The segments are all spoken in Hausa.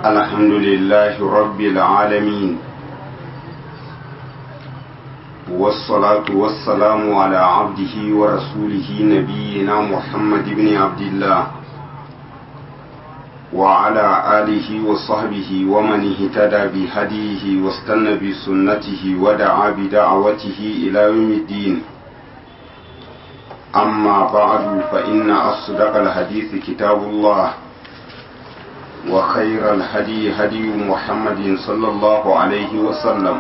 الحمد لله رب العالمين والصلاة والسلام على عبده ورسوله نبينا محمد بن عبد الله وعلى آله وصحبه ومن اهتدى بهديه واستنى بسنته ودعا بدعوته إلى يوم الدين أما بعد فإن أصدق الحديث كتاب الله وخير الهدي هدي محمد صلى الله عليه وسلم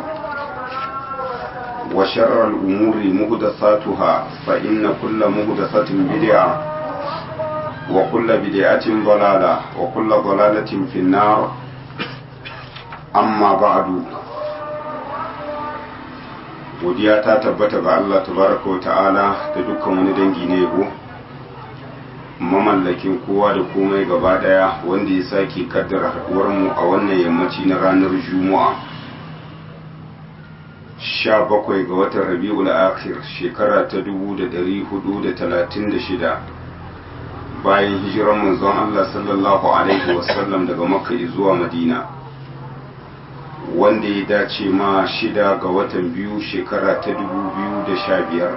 وشر الأمور مهدثاتها فإن كل مهدثة بدعة وكل بدعة ضلالة وكل ضلالة في النار أما بعد godiya ta tabbata ga Allah tabaraka wa ta'ala da dukkan wani dangi na yabo mamallakin kowa da komai gaba daya wanda ya sake kaddara haduwar mu a wannan yammaci na ranar juma'a 17 ga watan rabi'ul akhir shekara ta 1436 bayan hijiran manzon Allah sallallahu alaihi wasallam daga makka zuwa madina wanda ya dace ma shida ga watan biyu shekara ta 2015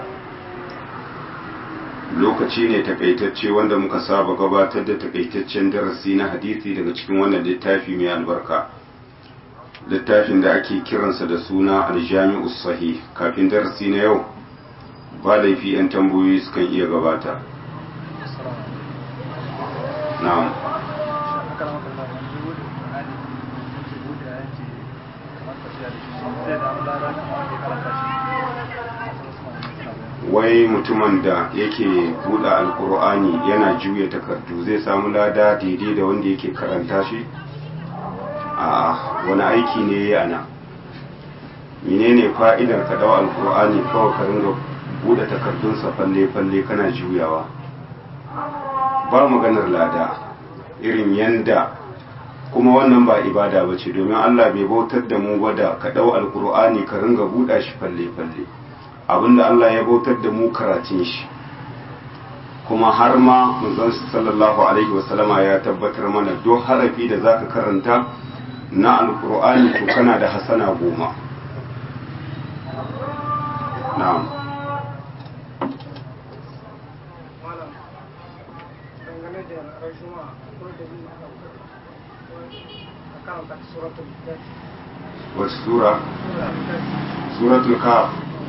lokaci ne takaitacce wanda muka saba gabatar da takaitaccen darasi na hadisi daga cikin wannan littafi mai albarka littafin da ake kiransa da suna aljami'u sahih kafin darasi na yau ba laifi 'yan tambayoyi sukan iya gabata na'am wai mutumin da yake buɗe alkur'ani yana juya takardu zai samu lada daidai da wanda yake karanta shi a wani aiki ne ya ana menene fa'idar ka dawa alkur'ani kawai ka ringa buɗe takardunsa falle-falle kana juyawa ba maganar lada irin yanda kuma wannan ba ibada ba ce domin allah bai bautar da mu ba da ka dau alkur'ani ka ringa buɗa shi falle-falle abinda Allah ya bautar da mu karatun shi kuma har ma manzon sallallahu alaihi wasallama ya tabbatar mana duk harafi da zaka karanta na alqur'ani to kana da hasana goma na'am wasu sura suratul kaf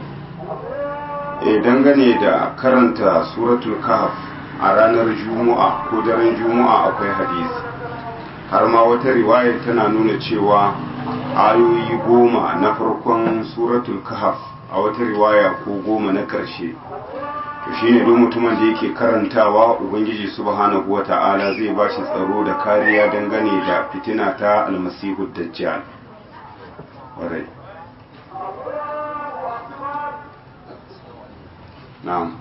e dangane da karanta suratul kahf a ranar juma'a ko daren juma'a akwai hadisi har ma wata riwaya tana nuna cewa ayoyi goma na farkon suratul kahf a wata riwaya ko goma na ƙarshe to shine duk mutumin da yake karantawa ubangiji subhanahu wata'ala zai ba shi tsaro da kariya dangane da fitina ta almasihu dajjal na'am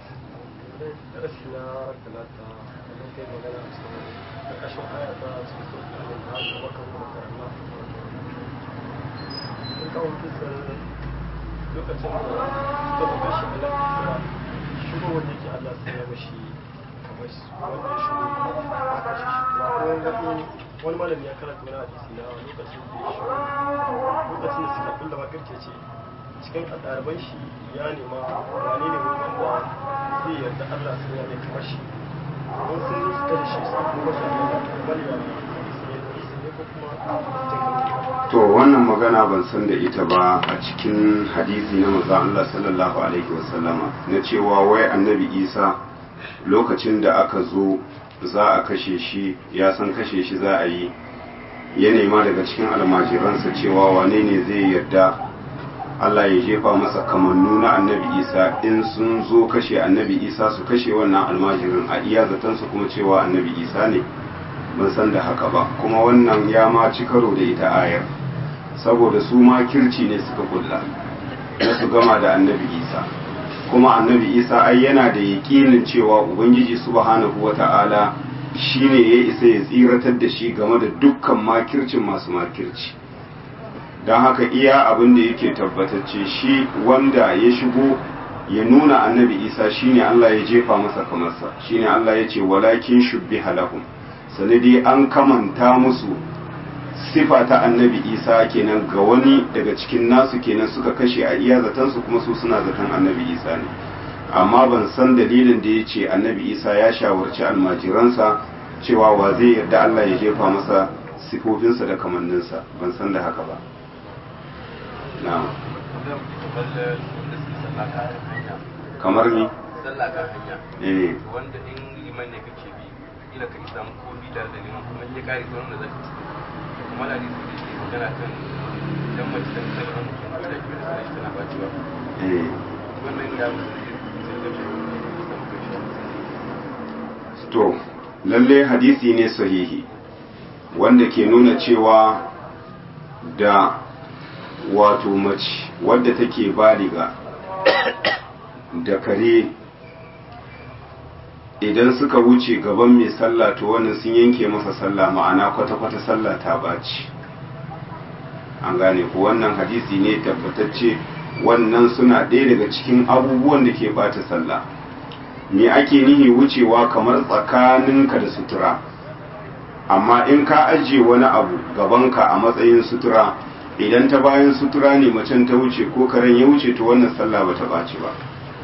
lokacin da suka buga shi a lafiya shigo wanda yake Allah sai ya mashi kamar wanda ya shigo a kashe shi wani malami ya karanta wani hadisi na lokacin da ya shigo lokacin da suka kulla makirce ce cikin ɗaliban shi ya nema wane ne wanda zai yarda Allah sun ya mai kamar shi don sun zo su kashe shi su kuma shi Allah bali ya ne ko kuma to wannan magana ban san da ita ba a cikin hadisi na manzo Allah sallallahu alaihi wasallama na cewa wai annabi Isa lokacin da aka zo za a kashe shi ya san kashe shi za a yi ya nema daga cikin almajiransa cewa wane ne zai yarda Allah ya jefa masa kamannu na annabi Isa in sun zo kashe annabi Isa su kashe wannan almajirin a iya zatansu kuma cewa annabi Isa ne ban san da haka ba kuma wannan ya ma ci karo da ita ayar saboda su ma kirci ne suka kulla na su gama da annabi Isa kuma annabi Isa ai yana da yaƙinin cewa ubangiji subhanahu wata'ala shine ya isa ya tsiratar da shi game da dukkan makircin masu makirci don haka iya abin da yake tabbatacce shi wanda ya shigo ya nuna annabi isa shine Allah ya jefa masa kamarsa shine Allah ya ce walakin shubbiha lahum sanadi an kamanta musu sifa ta annabi isa kenan ga wani daga cikin nasu kenan suka kashe a iya zatansu kuma su suna zaton annabi isa ne amma ban san dalilin da ya ce annabi isa ya shawarci almajiransa cewa wa zai yarda allah ya jefa masa sifofinsa da kamanninsa ban san da haka ba na'am kamar ni sallah kan hanya eh wanda in liman ne kake bi ila ka isa ko bi da liman kuma in ya kare sauran da zaka ci kuma da hadisi da ke magana kan dan mace da ta ga mutum da ke da sallah tana bacewa eh wannan ya musu sai da shi to lalle hadisi ne sahihi wanda ke nuna cewa da wato mace wadda take baliga da kare idan suka wuce gaban mai sallah to wannan sun yanke masa sallah ma'ana kwata-kwata sallah ta baci an gane ku wannan hadisi ne tabbatacce wannan suna ɗaya daga cikin abubuwan da ke bata sallah me ake nihi wucewa kamar tsakaninka da sutura amma in ka ajiye wani abu gabanka a matsayin sutura idan ta bayan sutura ne macen ta wuce ko karen ya wuce to wannan sallah ba ta ɓaci ba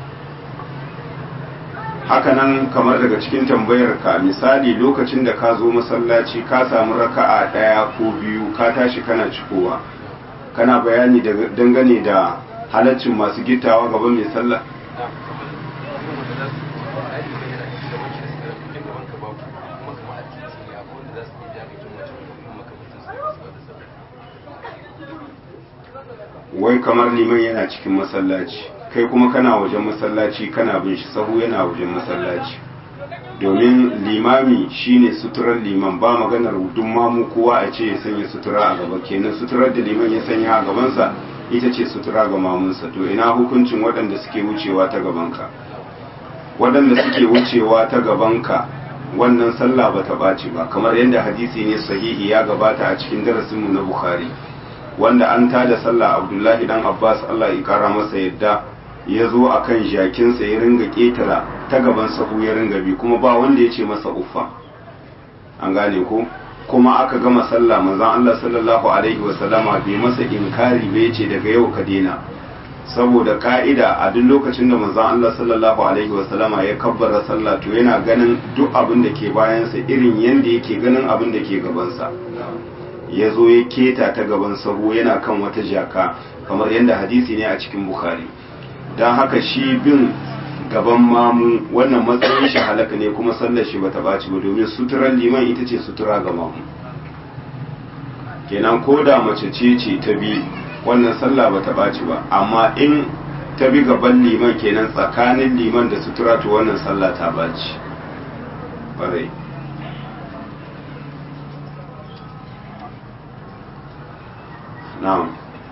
hakanan kamar daga cikin tambayar ka misali lokacin da ka zo masallaci ka samu raka'a ɗaya ko biyu ka tashi kana cikowa kana bayani dangane da halaccin masu gittawa gaban mai sallah wai kamar liman yana cikin masallaci kai kuma kana wajen masallaci kana bin shi sahu yana wajen masallaci domin limami shine suturar liman ba maganar duk mamu kowa a ce ya sanya sutura a gaba kenan suturar da liman ya sanya a gabansa ita ce sutura ga mamunsa to ina hukuncin waɗanda suke wucewa ta gabanka waɗanda suke wucewa ta gabanka wannan sallah ba ta ɓaci ba kamar yadda hadisi ne sahihi ya gabata a cikin darasinmu na bukhari wanda an tada sallah abdullahi dan abbas allah ya kara masa yadda ya zo a kan jakinsa ya ringa ƙetara ta gaban sahu ya ringa bi kuma ba wanda ya ce masa uffa an gane ko kuma aka gama sallah manzon allah sallallahu alaihi wasallama bai masa inkari bai ce daga yau ka daina saboda ka'ida a duk lokacin da manzon allah sallallahu alaihi wasallama ya kabbara sallah to yana ganin duk abin da ke bayansa irin yanda yake ganin abin da ke gabansa ya zo ya keta ta gaban sahu yana kan wata jaka kamar yadda hadisi ne a cikin bukhari don haka shi bin gaban mamu wannan matsayin shi halaka ne kuma sallar shi bata baci ba domin suturar liman ita ce sutura ga mamu kenan ko da mace ce ce ta bi wannan sallah bata baci ba amma in ta bi gaban liman kenan tsakanin liman da sutura to wannan sallah ta baci ƙwarai na'am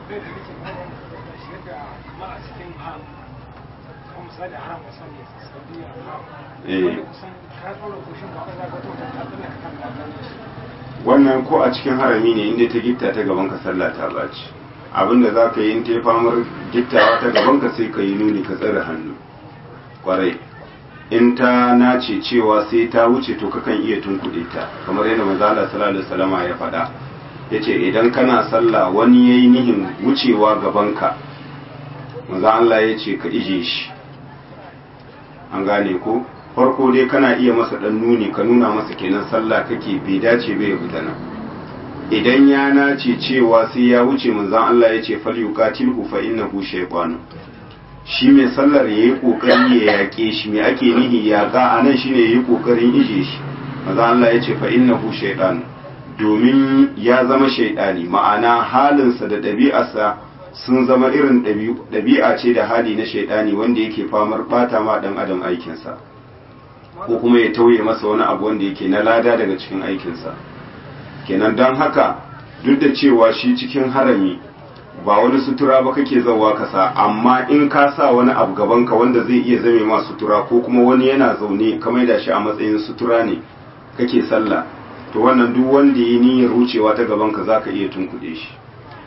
wannan ko a cikin harami ne inda ta gitta ta gaban ka sallah ta baci abinda za ka yi in ta famar gittawa ta gaban ka sai ka yi nuni ka tsare hannu kwarai in ta nace cewa sai ta wuce to kakan iya tunkuɗe ta kamar yadda manzala sallallahu alaihi wasallama ya faɗa ya ce idan kana sallah wani ya yi nihin wucewa gabanka maza Allah ya ce ka ije shi an gane ko farko dai kana iya masa dan nuni ka nuna masa kenan sallah kake bai dace bai fita nan idan ya nace cewa sai ya wuce manzon Allah ya ce fal yuqatilhu fa innahu shaytan shi mai sallar yayi kokari ya yake shi me ake nihi ya ga anan shine yayi kokarin ije shi manzon Allah ya ce fa innahu shaytan domin ya zama shaidani ma'ana halinsa da ɗabi'arsa sun zama irin ɗabi'a ce da hali na shaidani wanda yake famar bata ma ɗan adam aikinsa ko kuma ya tauye masa wani abu wanda yake na lada daga cikin aikinsa kenan don haka duk da cewa shi cikin harami ba wani sutura ba kake zawa kasa amma in ka sa wani abu gabanka wanda zai iya zame ma sutura ko kuma wani yana zaune ka maida shi a matsayin sutura ne kake sallah to wannan duk wanda ya niyyar wucewa ta gaban ka zaka iya tunkuɗe shi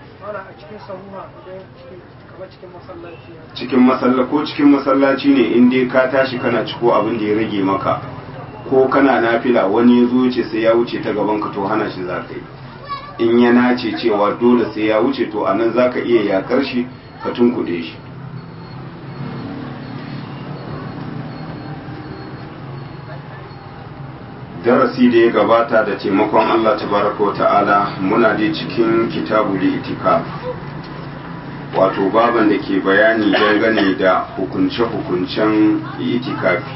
cikin masalla ko cikin masallaci ne in dai ka tashi kana ciko abin da ya rage maka ko kana nafila wani ya zo wuce sai ya wuce ta gaban ka to hana shi za ka yi in ya nace cewa dole sai ya wuce to anan zaka iya yakar shi ka tunkuɗe shi darasi da ya gabata da taimakon Allah tabaraka wa ta'ala muna dai cikin kitabu da itikaf wato baban da ke bayani dangane da hukunce-hukuncen itikafi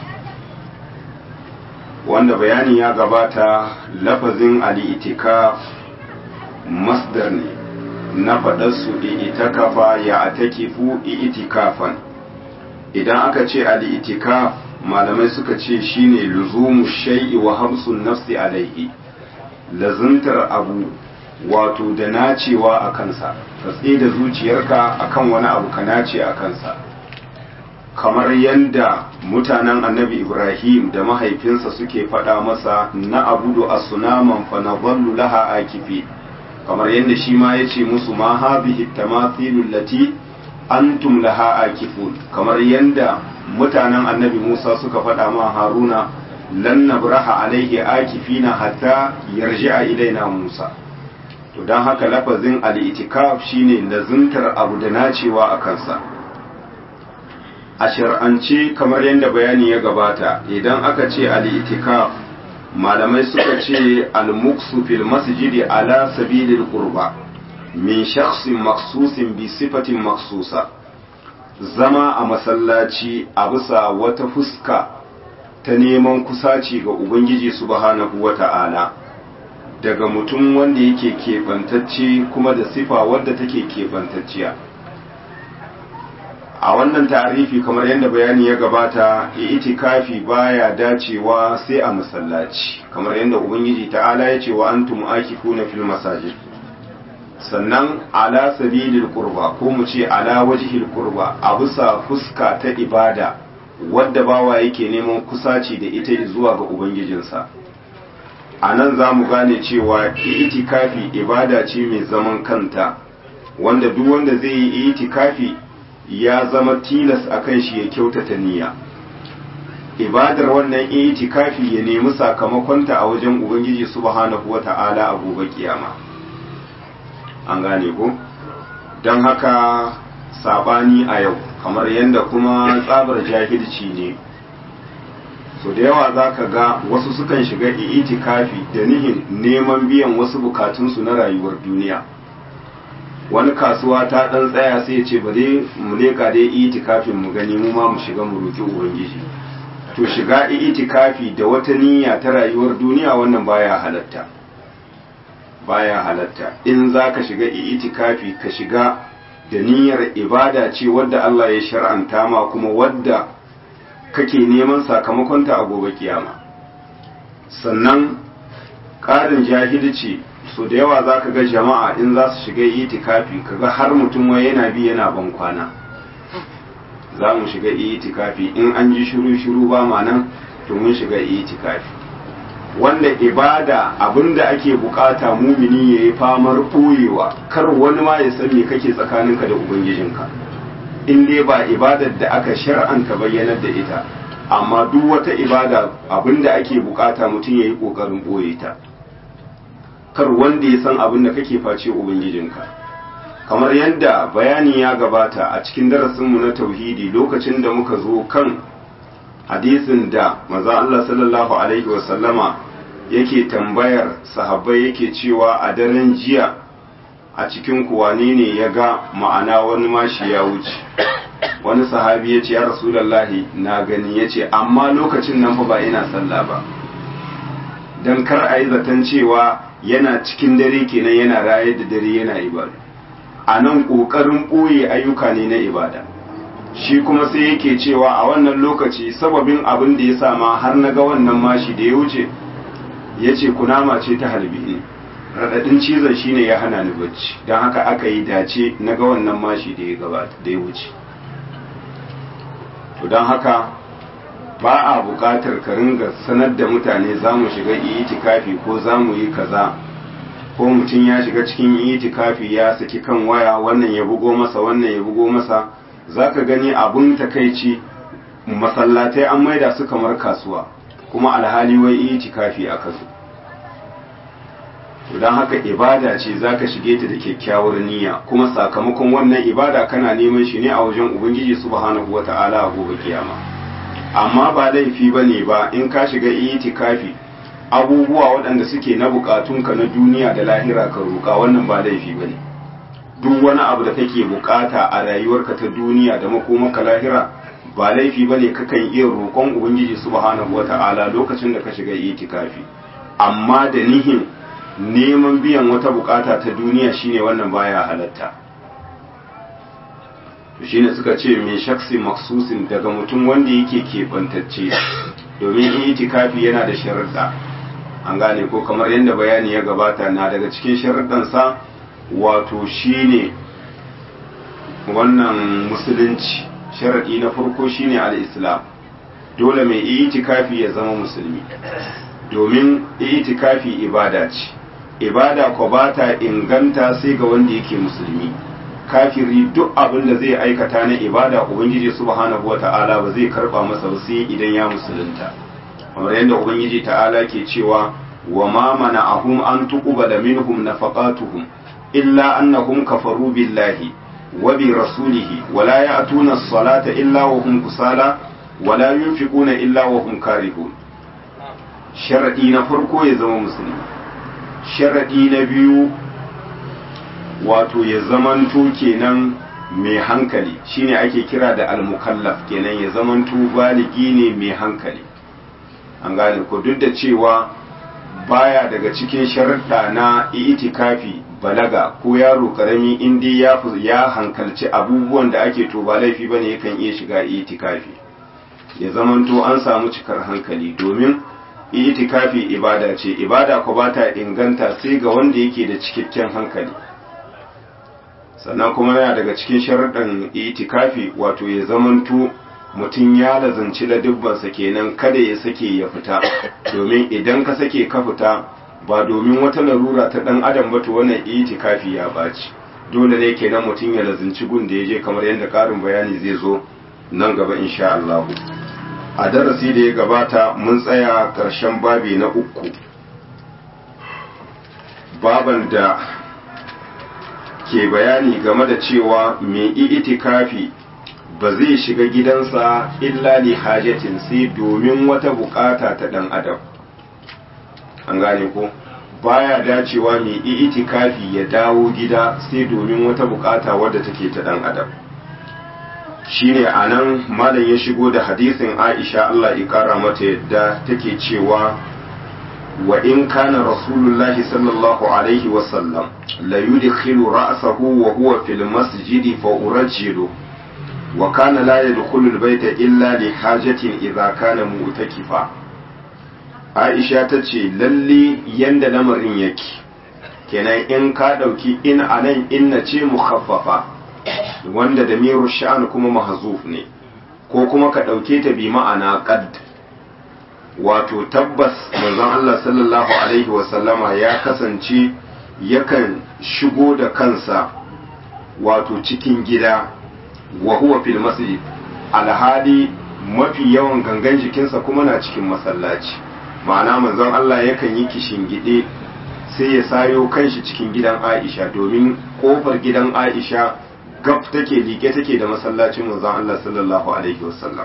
wanda bayani ya gabata lafazin al'itikaf masdar ne na faɗarsu itikafa ya atakifu itikafan idan aka ce al'itikaf malamai suka ce shine luzumu shay'i wa hamsun nafsi alaihi lazuntar abu wato da nacewa a kansa ka da zuciyarka akan wani abu ka nace a kansa kamar yadda mutanen annabi ibrahim da mahaifinsa suke faɗa masa na abudu a sunaman fa na laha akifi kamar yadda shi ma ya ce musu ma habihi tamathilul lati antum laha akifun kamar yadda mutanen annabi musa suka faɗa ma haruna lan nabraha alaihi akifina hatta yarji'a ilaina musa to don haka lafazin al'itikaf shine lazuntar abu da nacewa a kansa a shar'ance kamar yadda bayani ya gabata idan aka ce al'itikaf malamai suka ce al-muksu fil masjidi ala sabilil qurba min shakhsin maksusin bi sifatin maksusa zama a masallaci a bisa wata fuska ta neman kusaci ga ubangiji subhanahu wata'ala daga mutum wanda yake keɓantacce kuma da sifa wadda take keɓantacciya a wannan tarifi kamar yadda bayani ya gabata itikafi baya dacewa sai a masallaci kamar yadda ubangiji ta'ala ya ce wa antum akifuna fil masajid sannan ala sabilil qurba ko mu ce ala wajhil qurba a bisa fuska ta ibada wadda bawa yake neman kusaci da ita zuwa ga ubangijinsa a nan za mu gane cewa itikafi ibada ce mai zaman kanta wanda duk wanda zai yi itikafi ya zama tilas a kan shi ya kyautata niyya ibadar wannan itikafi ya nemi sakamakonta a wajen ubangiji subhanahu wata'ala a gobe kiyama an gane ko don haka sabani a yau kamar yadda kuma tsabar jahilci ne so da yawa za ka ga wasu sukan shiga itikafi da nihin neman biyan wasu bukatunsu na rayuwar duniya wani kasuwa ta dan tsaya sai ce ba dai mu leka dai itikafin mu gani mu ma mu shiga mu roki ubangiji to shiga itikafi da wata niyya ta rayuwar duniya wannan baya halatta baya halatta in za ka shiga itikafi ka shiga da niyyar ibada ce wadda Allah ya shar'anta ma kuma wadda kake neman sakamakonta a gobe kiyama sannan ƙarin jahilci so da yawa za ka ga jama'a in za su shiga itikafi kaga har mutum wai yana bi yana ban kwana za mu shiga itikafi in an ji shiru-shiru ba ma nan to mun shiga itikafi wanda ibada abinda ake bukata mumini ya yi famar ɓoyewa kar wani ma ya san me kake tsakaninka da ubangijinka in dai ba ibadar da aka shar'anta bayyanar da ita amma duk wata ibada abinda ake bukata mutum ya yi ƙoƙarin ɓoye ta kar wanda ya san abin da kake face ubangijinka kamar yadda bayani ya gabata a cikin darasinmu na tauhidi lokacin da muka zo kan hadisin da maza Allah sallallahu alaihi wasallama yake tambayar sahabbai yake cewa a daren jiya a cikin kuwane ne ya ga ma'ana wani mashi ya wuce wani sahabi ya ce ya rasulallahi na gani ya ce amma lokacin nan fa ba ina sallah ba don kar a yi zaton cewa yana cikin dare kenan yana rayar da dare yana ibada a nan ƙoƙarin ɓoye ayyuka ne na ibada shi kuma sai yake cewa a wannan lokaci sababin abin da ya sama har na ga wannan mashi da ya wuce ya ce kunama ce ta halbi ne raɗaɗin cizon shi ne ya hana ni bacci don haka aka yi dace na ga wannan mashi da ya gabata da ya wuce to don haka ba a buƙatar ka ringa sanar da mutane za mu shiga itikafi ko za mu yi kaza ko mutum ya shiga cikin itikafi ya saki kan waya wannan ya bugo masa wannan ya bugo masa za ka gani abun takaici masallatai an maida su kamar kasuwa kuma alhali wai itikafi aka zo don haka ibada ce za ka shige ta da kyakkyawar niyya kuma sakamakon wannan ibada kana neman shi ne a wajen ubangiji subhanahu wata'ala a gobe kiyama amma ba laifi ba ne ba in ka shiga itikafi abubuwa waɗanda suke na bukatunka na duniya da lahira ka roƙa wannan ba laifi ba ne duk wani abu da kake bukata a rayuwarka ta duniya da makomaka lahira ba laifi ba ne kakan iya roƙon ubangiji subhanahu wata'ala lokacin da ka shiga itikafi amma da nihin neman biyan wata bukata ta duniya shine wannan baya halatta to shine suka ce mai shaksi maksusin daga mutum wanda yake keɓantacce domin itikafi yana da sharuɗa an gane ko kamar yadda bayani ya gabata na daga cikin sharuɗansa wato shine wannan musulunci sharaɗi na farko shine al-islam dole mai itikafi ya zama musulmi domin itikafi ibada ce ibada ko ba ta inganta sai ga wanda yake musulmi kafiri duk abin da zai aikata na ibada ubangiji subhanahu wata'ala ba zai karba masa ba sai idan ya musulunta kamar yadda ubangiji ta'ala ke cewa wa ma mana'ahum an tuqbala minhum nafaqatuhum illa annahum kafaru billahi wa bi rasulihi wa la ya'tuna as-salata illa wa hum kusala wa la yunfiquna illa wa hum karihun sharadi na farko ya zama musulmi sharadi na biyu wato ya zamanto kenan mai hankali shine ake kira da almukallaf kenan ya zamanto baligi ne mai hankali an gane ko duk da cewa baya daga cikin sharaɗa na itikafi balaga ko yaro karami inda ya ya hankalci abubuwan da ake to ba laifi bane yakan iya shiga itikafi ya zamanto an samu cikar hankali domin itikafi ibada ce ibada ko ba ta inganta sai ga wanda yake da cikakken hankali sannan kuma yana daga cikin sharaɗin itikafi wato ya zamanto mutum ya lazanci ladubbansa kenan kada ya sake ya fita domin idan ka sake ka fita ba domin wata larura ta ɗan adam ba to wannan itikafi ya baci dole ne kenan mutum ya lazanci gun da ya je kamar yadda ƙarin bayani zai zo nan gaba insha Allah a darasi da ya gabata mun tsaya ƙarshen babi na uku baban da ke bayani game da cewa mai itikafi ba zai shiga gidansa illa li hajatin sai domin wata bukata ta dan adam an gane ko baya dacewa mai itikafi ya dawo gida sai domin wata bukata wadda take ta dan adam shine anan malam ya shigo da hadisin Aisha Allah ya kara mata yadda take cewa wa in kana rasulullahi sallallahu alaihi wasallam la yudkhilu ra'sahu wa huwa fil masjidi fa urajjilu wa kana la yadkhulu al bayta illa li hajatin idza kana mu'takifa Aisha tace lalle yanda lamarin yake kenan in ka dauki in anan inna ce mukhaffafa wanda da miru sha'an kuma mahzuf ne ko kuma ka dauke ta bi ma'ana qad wato tabbas manzon Allah sallallahu alaihi wasallama ya kasance yakan shigo da kansa wato cikin gida wa huwa fil masjid alhali mafi yawan gangan jikinsa kuma na cikin masallaci ma'ana manzon Allah yakan yi gide sai ya sayo kanshi cikin gidan Aisha domin kofar gidan Aisha gab take like take da masallacin manzon Allah sallallahu alaihi wasallam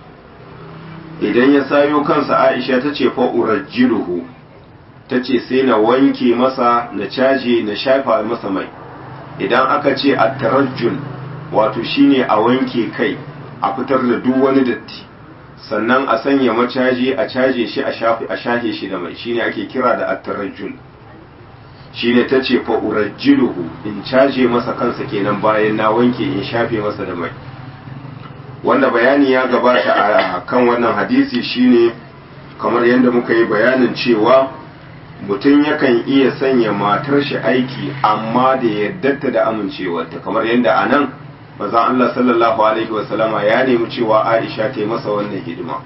idan ya sayo kansa aisha ta ce fa'urajjiruhu ta ce sai na wanke masa na caje na shafa masa mai idan aka ce a tarajjul wato shine a wanke kai a fitar da duk wani datti sannan a sanya macaji a caje shi a shahe shi da mai shine ake kira da attarajjul shine ta ce fa'urajjiruhu in caje masa kansa kenan bayan na wanke in shafe masa da mai wanda bayani ya gabata a kan wannan hadisi shine kamar yadda muka yi bayanin cewa mutum yakan iya sanya matar shi aiki amma da yaddarta da amincewarta kamar yadda a nan maza Allah sallallahu alaihi wasallama ya nemi cewa Aisha ta yi masa wannan hidima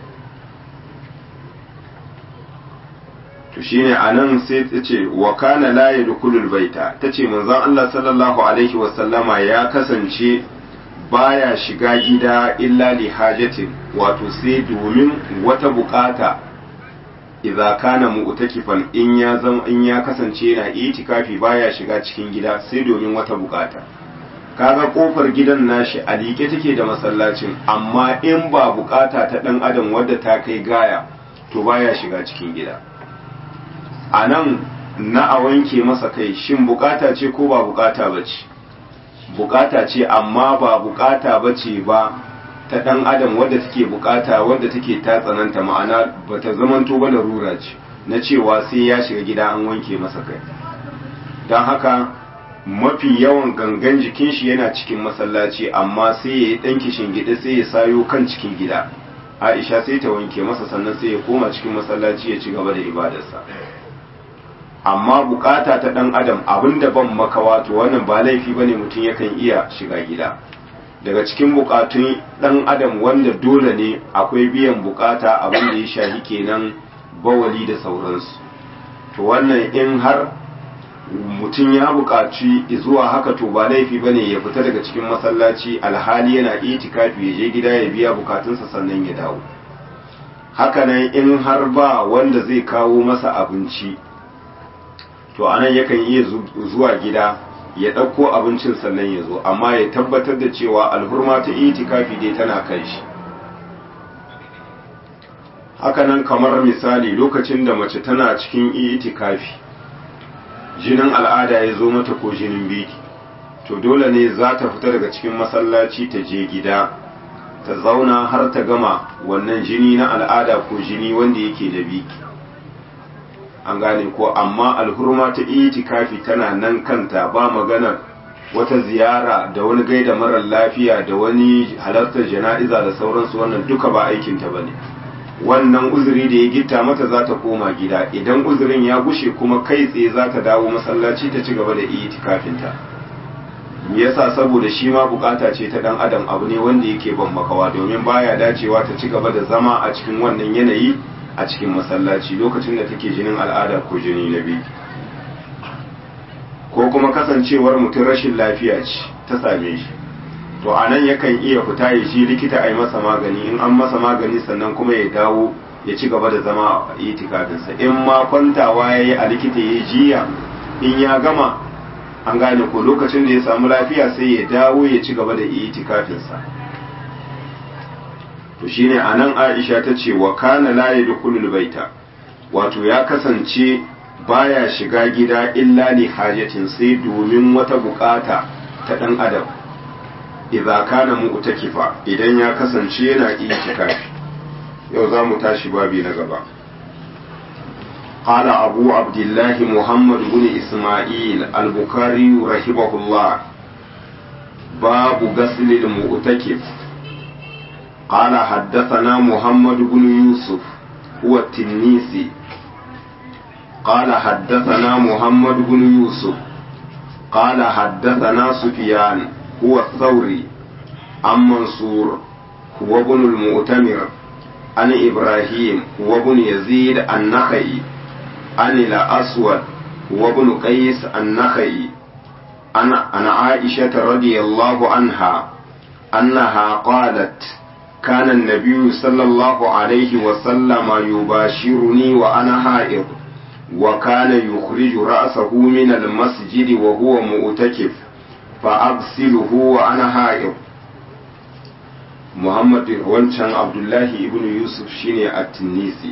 to shine a nan sai ta ce wa kana la yadkhulul baita tace manzon Allah sallallahu alaihi wasallama ya kasance baya shiga gida illa li hajatin wato sai domin wata bukata idza kana mu'takifan in ya zama in ya kasance yana itikafi baya shiga cikin gida sai domin wata bukata kaga kofar gidan nashi a liƙe take da masallacin amma in ba bukata ta dan adam wadda ta kai gaya to baya shiga cikin gida a nan na a wanke masa kai shin bukata ce ko ba bukata ba ce bukata ce amma ba bukata ba ce ba ta dan adam wadda take bukata wadda take ta tsananta ma'ana ba ta zamanto ba larura ce na cewa sai ya shiga gida an wanke masa kai don haka mafi yawan gangan jikin shi yana cikin masallaci amma sai ya yi ɗan kishin gida sai ya sayo kan cikin gida aisha sai ta wanke masa sannan sai ya koma cikin masallaci ya ci gaba da ibadarsa amma bukata ta ɗan adam abinda ban makawa to wannan ba laifi bane mutum yakan iya shiga gida daga cikin bukatun ɗan adam wanda dole ne akwai biyan bukata abin da ya shahi kenan bawali da sauransu to wannan in har mutum ya buƙaci zuwa haka to ba laifi bane ya fita daga cikin masallaci alhali yana itikafi ya je gida ya biya bukatunsa sannan ya dawo hakanan in har ba wanda zai kawo masa abinci to anan yakan iya zuwa gida ya ɗauko abincin sannan ya zo amma ya tabbatar da cewa alhurma ta itikafi dai tana kan shi hakanan kamar misali lokacin da mace tana cikin itikafi jinin al'ada ya zo mata ko jinin biki to dole ne za ta fita daga cikin masallaci ta je gida ta zauna har ta gama wannan jini na al'ada ko jini wanda yake da biki an gane ko amma alhurma ta itikafi tana nan kanta ba maganar wata ziyara da wani gaida marar lafiya da wani halartar jana'iza da sauransu wannan duka ba aikinta ba ne wannan uzuri da ya gitta mata za ta koma gida idan uzurin ya gushe kuma kai tsaye za ta dawo masallaci ta ci gaba da itikafinta me yasa saboda shi ma bukata ce ta dan adam abu ne wanda yake ban makawa domin baya dacewa ta ci gaba da zama a cikin wannan yanayi a cikin masallaci lokacin da take jinin al'ada ko jini na biyu ko kuma kasancewar mutum rashin lafiya ce ta same shi to a nan yakan iya fita ya shi likita a yi masa magani in an masa magani sannan kuma ya dawo ya ci gaba da zama a itikafinsa in ma kwantawa ya yi a likita ya jiya in ya gama an gane ko lokacin da ya samu lafiya sai ya dawo ya ci gaba da itikafinsa to shine a nan aisha ta ce wa kana la yadkhulul baita wato ya kasance baya shiga gida illa li hajatin sai domin wata bukata ta dan adam idza kana mu'takifa idan ya kasance yana itikafi yau za mu tashi babi na gaba قال أبو عبد الله محمد بن إسماعيل البخاري رحمه الله باب غسل المؤتكف قال حدثنا محمد بن يوسف هو التنيسي قال حدثنا محمد بن يوسف قال حدثنا سفيان هو الثوري عن منصور هو ابن المؤتمر عن إبراهيم هو ابن يزيد النخعي عن الأسود هو ابن قيس النخعي عن عن عائشة رضي الله عنها أنها قالت كان النبي صلى الله عليه وسلم يباشرني وأنا حائض وكان يخرج رأسه من المسجد وهو مؤتكف فأغسله وأنا حائض محمد wancan Abdullahi ibn Yusuf shine at-Tunisi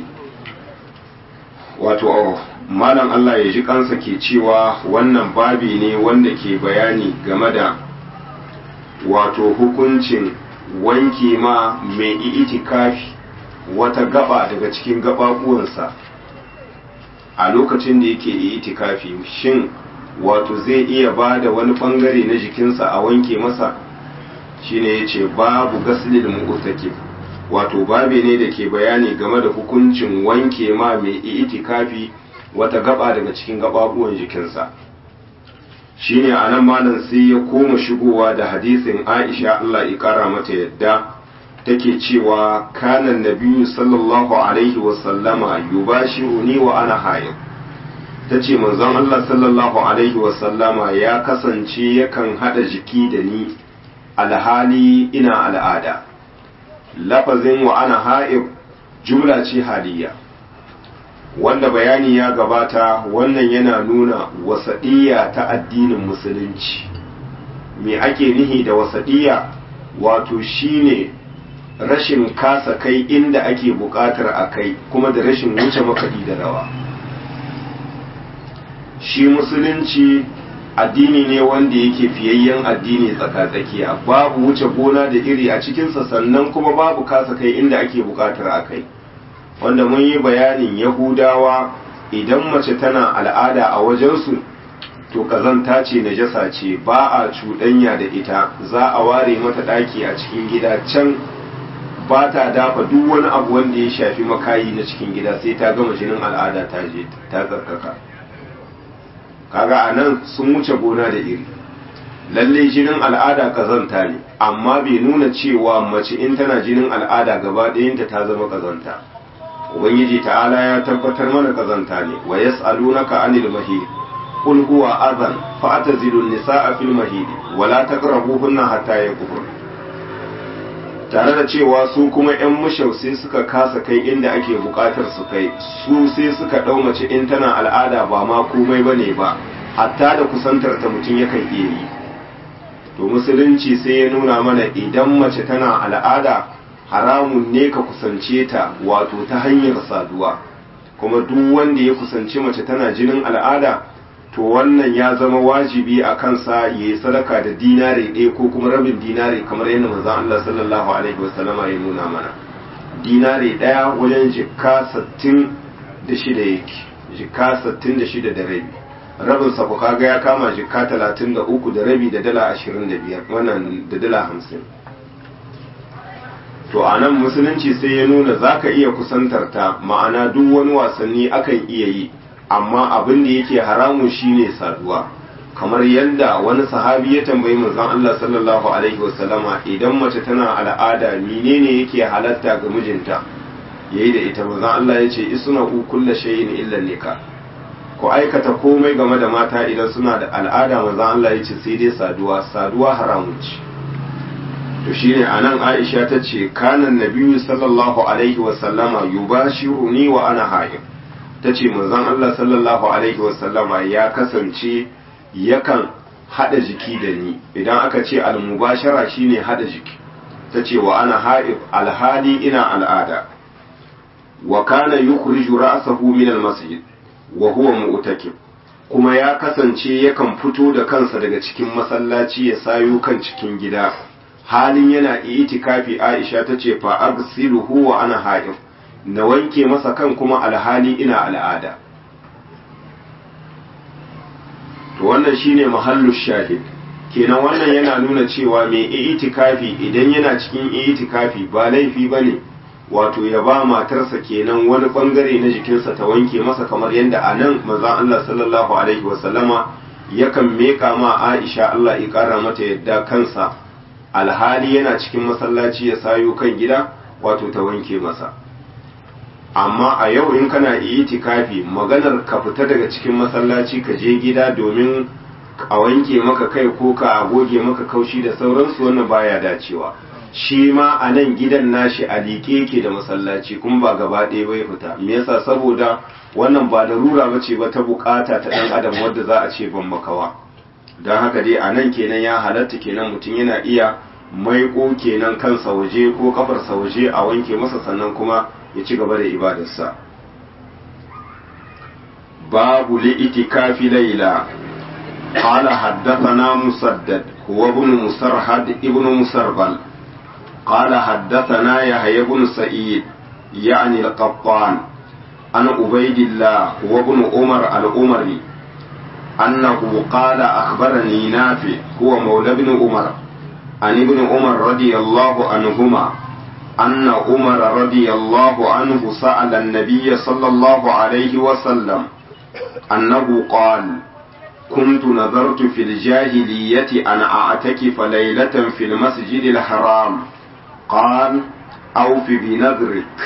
wato malam Allah ya ji kansa ke cewa wannan babi ne wanda ke bayani game da wato hukuncin wanke ma mai itikafi wata gaba daga cikin gababuwansa a lokacin da yake itikafi shin wato zai iya ba da wani bangare na jikinsa a wanke masa shine ya ce babu gaslil mu'takif wato babe ne da ke bayani game da hukuncin wanke ma mai itikafi wata gaba daga cikin gababuwan jikinsa shine anan malam sai ya koma shigowa da hadisin Aisha Allah ya kara mata yadda take cewa kana nabiyyu sallallahu alaihi wa sallama yubashiruni wa ana haid tace manzon Allah sallallahu alaihi wa sallama ya kasance yakan hada jiki da ni alhali ina al'ada lafazin wa ana haid jumla ce haliya wanda bayani ya gabata wannan yana nuna wasaɗiyya ta addinin musulunci me ake nihi da wasaɗiyya wato shine rashin kasa kai inda ake buƙatar a kai kuma da rashin wuce makaɗi da rawa shi musulunci addini ne wanda yake fiyayyen addini tsaka-tsakiya babu wuce gona da iri a cikinsa sannan kuma babu kasa kai inda ake buƙatar a kai wanda mun yi bayanin yahudawa idan mace tana al'ada a wajensu to kazanta ce najasa ce ba a cuɗanya da ita za a ware mata ɗaki a cikin gida can ba ta dafa duk wani abu wanda ya shafi makayi na cikin gida sai ta gama jinin al'ada ta je ta tsarkaka kaga a nan sun wuce gona da iri lalle jinin al'ada kazanta ne amma bai nuna cewa mace in tana jinin al'ada gaba ɗayanta ta zama kazanta ubangiji ta'ala ya tabbatar mana kazanta ne wa yas'alunaka anil mahid qul huwa adhan fa'tazilu an-nisaa fil mahid wa la taqrabuhunna hatta yaqhur tare da cewa su kuma yan mushau sai suka kasa kai inda ake bukatar su kai su sai suka dau mace in tana al'ada ba ma komai bane ba hatta da kusantar ta mutum yakan iya yi to musulunci sai ya nuna mana idan mace tana al'ada haramun ne ka kusance ta wato ta hanyar saduwa kuma duk wanda ya kusanci mace tana jinin al'ada to wannan ya zama wajibi a kansa ya yi sadaka da dinare ɗaya ko kuma rabin dinare kamar yadda manzon Allah sallallahu alaihi wasallama ya nuna mana dinare ɗaya wajen jikka sittin da shida yake jikka sittin da shida da rabi rabin sa ku kaga ya kama jikka talatin da uku da rabi da dala ashirin da biyar wannan da dala hamsin to a nan musulunci sai ya nuna za ka iya kusantar ta ma'ana duk wani wasanni akan iya yi amma abin da yake haramun shine saduwa kamar yadda wani sahabi ya tambayi manzon Allah sallallahu alaihi wasallama idan mace tana al'ada menene yake halatta ga mijinta yayi da ita manzon Allah ya ce isna kullu shay'in illa nika ku aikata komai game da mata idan suna da al'ada manzon Allah ya ce sai dai saduwa saduwa haramun ce to shine anan Aisha ta ce kanan nabiyyu sallallahu alaihi wasallama yubashiruni wa ana haid ta ce manzon Allah sallallahu alaihi wasallama ya kasance yakan hada jiki da ni idan aka ce almubashara shine hada jiki ta ce wa ana haid alhali ina al'ada wa kana yukhriju ra'sahu min almasjid wa huwa mu'takif kuma ya kasance yakan fito da kansa daga cikin masallaci ya sayo kan cikin gida halin yana itikafi Aisha ta ce fa agsiluhu wa ana haid na wanke masa kan kuma alhali ina al'ada to wannan shine mahallu shahid kenan wannan yana nuna cewa mai itikafi idan yana cikin itikafi ba laifi bane wato ya ba matarsa kenan wani bangare na jikinsa ta wanke masa kamar yadda a nan manzon Allah sallallahu alaihi wasallama yakan meka ma Aisha Allah ya kara mata yadda kansa alhali yana cikin masallaci ya sayo kan gida wato ta wanke masa amma a yau in kana itikafi maganar ka fita daga cikin masallaci ka je gida domin a wanke maka kai ko ka goge maka kaushi da sauransu wannan baya dacewa shi ma a nan gidan nashi a liƙe yake da masallaci kuma ba gaba ɗaya bai fita me yasa saboda wannan ba larura bace ba ta bukata ta ɗan adam wadda za a ce ban makawa don haka dai a nan kenan ya halatta kenan mutum yana iya maiko kenan kansa waje ko kafarsa waje a wanke masa sannan kuma ya ci gaba da ibadarsa babu li'itikafi laila قال حدثنا مسدد هو ابن مسرهد ابن مسربل قال حدثنا يحيى بن سعيد يعني القطان عن عبيد الله هو ابن عمر الأمري أنه قال أخبرني نافع هو مولى ابن عمر عن ابن عمر رضي الله عنهما أن عمر رضي الله عنه سأل النبي صلى الله عليه وسلم أنه قال كنت نظرت في الجاهلية أن أعتكف ليلة في المسجد الحرام قال أوف بنذرك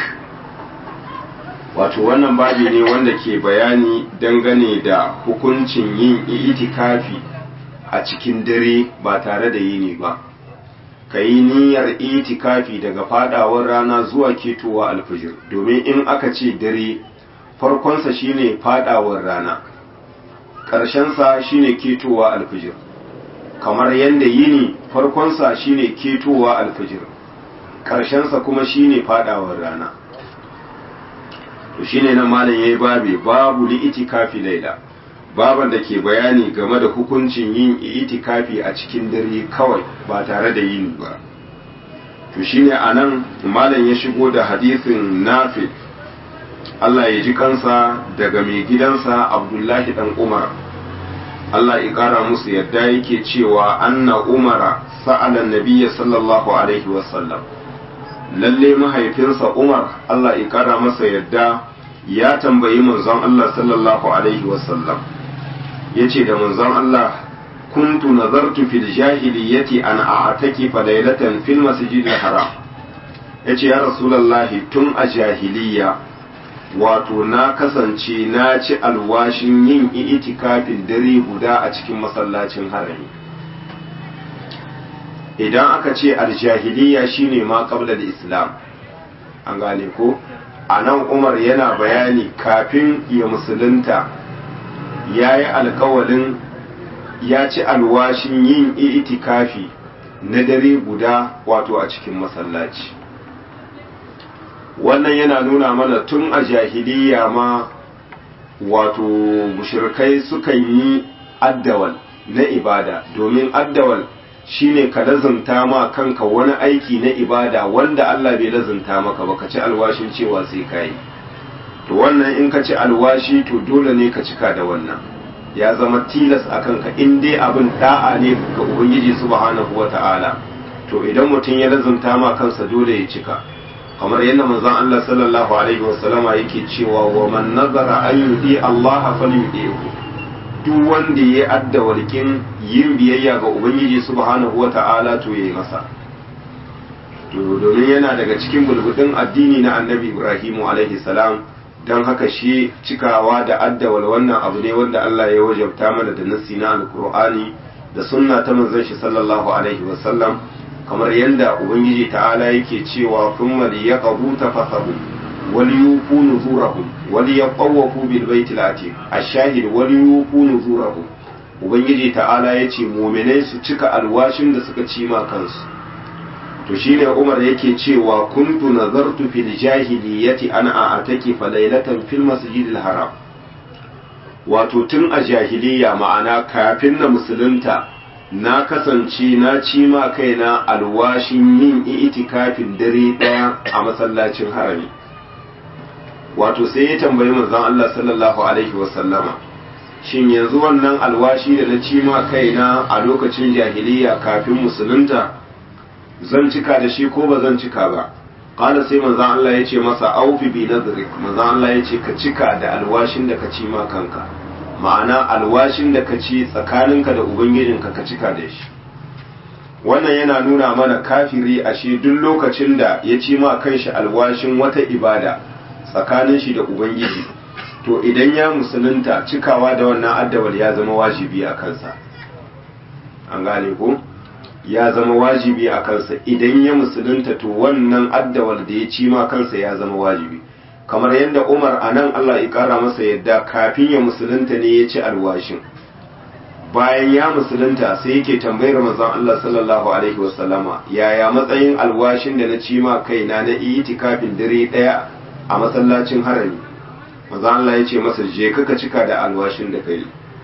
wato wannan babi ne wanda ke bayani dangane da hukuncin yin itikafi a cikin dare ba tare da yini ba ka yi niyyar itikafi daga fadawar rana zuwa ketowa alfijir domin in aka ce dare farkonsa shine fadawar rana ƙarshensa shine ketowa alfijir kamar yadda yini farkonsa shine ketowa alfijir ƙarshensa kuma shine fadawar rana to shine nan malam yayi babi babu li itikafi laila baban da ke bayani game da hukuncin yin itikafi a cikin dare kawai ba tare da yini ba to shine anan malam ya shigo da hadisin nafi Allah ya ji kansa daga mai gidansa Abdullahi dan Umar Allah ya kara musu yadda yake cewa anna Umara sa'ala nabiyya sallallahu alaihi wasallam lalle mahaifinsa Umar Allah ya kara masa yadda ya tambayi manzon Allah sallallahu alaihi wasallam yace da manzon Allah kuntu nazartu fil jahiliyyati an a'taki fa laylatan fil masjidil haram yace ya rasulullahi tun a jahiliya wato na kasance na ci alwashin yin itikafin dare guda a cikin masallacin harami idan aka ce aljahiliya shine ma qabla islam an gane ko a nan umar yana bayani kafin ya musulunta ya yi alkawalin ya ci alwashin yin itikafi na dare guda wato a cikin masallaci wannan yana nuna mana tun a jahiliya ma wato mushrikai sukan yi addawal na ibada domin addawal shine ka lazunta ma kanka wani aiki na ibada wanda Allah bai lazunta maka ba ka ci alwashin cewa sai ka yi to wannan in ka ci alwashi to dole ne ka cika da wannan ya zama tilas a kanka in dai abin da'a ne ga ubangiji subhanahu wata'ala to idan mutum ya lazunta ma kansa dole ya cika kamar yadda manzon Allah sallallahu alaihi wasallama yake cewa wa man nazara an yudi Allah falyudihu duk wanda ya adda walkin yin biyayya ga ubangiji subhanahu wata'ala to yayi masa to domin yana daga cikin bulbudin addini na annabi Ibrahim alaihi salam dan haka shi cikawa da addawal wannan abu ne wanda Allah ya wajabta mana da nassi na alqur'ani da sunna ta manzon shi sallallahu alaihi wasallam kamar yadda ubangiji ta'ala yake cewa thumma liyaqbu tafasahu wal yufu nuzurahum wal yaqawafu bil baitil atiq ash-shahid wal yufu nuzurahum ubangiji ta'ala yace mu'minai su cika alwashin da suka ci ma kansu to shine Umar yake cewa kuntu nazartu fil jahiliyyati ana a'taki fa laylatan fil masjidil haram wato tun a jahiliya ma'ana kafin na musulunta na kasance na ci ma kaina alwashin yin itikafin dare ɗaya a masallacin harami wato sai ya tambayi manzon Allah sallallahu alaihi wasallama shin yanzu wannan alwashi da na ci ma kaina a lokacin jahiliya kafin musulunta zan cika da shi ko ba zan cika ba qala sai manzon Allah ya ce masa aufi bi nadrik manzon Allah ya ce ka cika da alwashin da ka ci ma kanka ma'ana alwashin da ka ci tsakaninka da ubangijinka ka cika da shi wannan yana nuna mana kafiri ashe duk lokacin da ya ci ma kanshi alwashin wata ibada tsakanin shi da ubangiji to idan ya musulunta cikawa da wannan addawal ya zama wajibi a kansa an gane ko ya zama wajibi a kansa idan ya musulunta to wannan addawal da ya ci ma kansa ya zama wajibi kamar yadda Umar a nan Allah ya kara masa yadda kafin ya musulunta ne ya ci alwashin bayan ya musulunta sai yake tambayar manzon Allah sallallahu alaihi wasallama yaya matsayin alwashin da na ci ma kaina na itikafin dare daya a masallacin harami manzon Allah ya ce masa je ka cika da alwashin da kai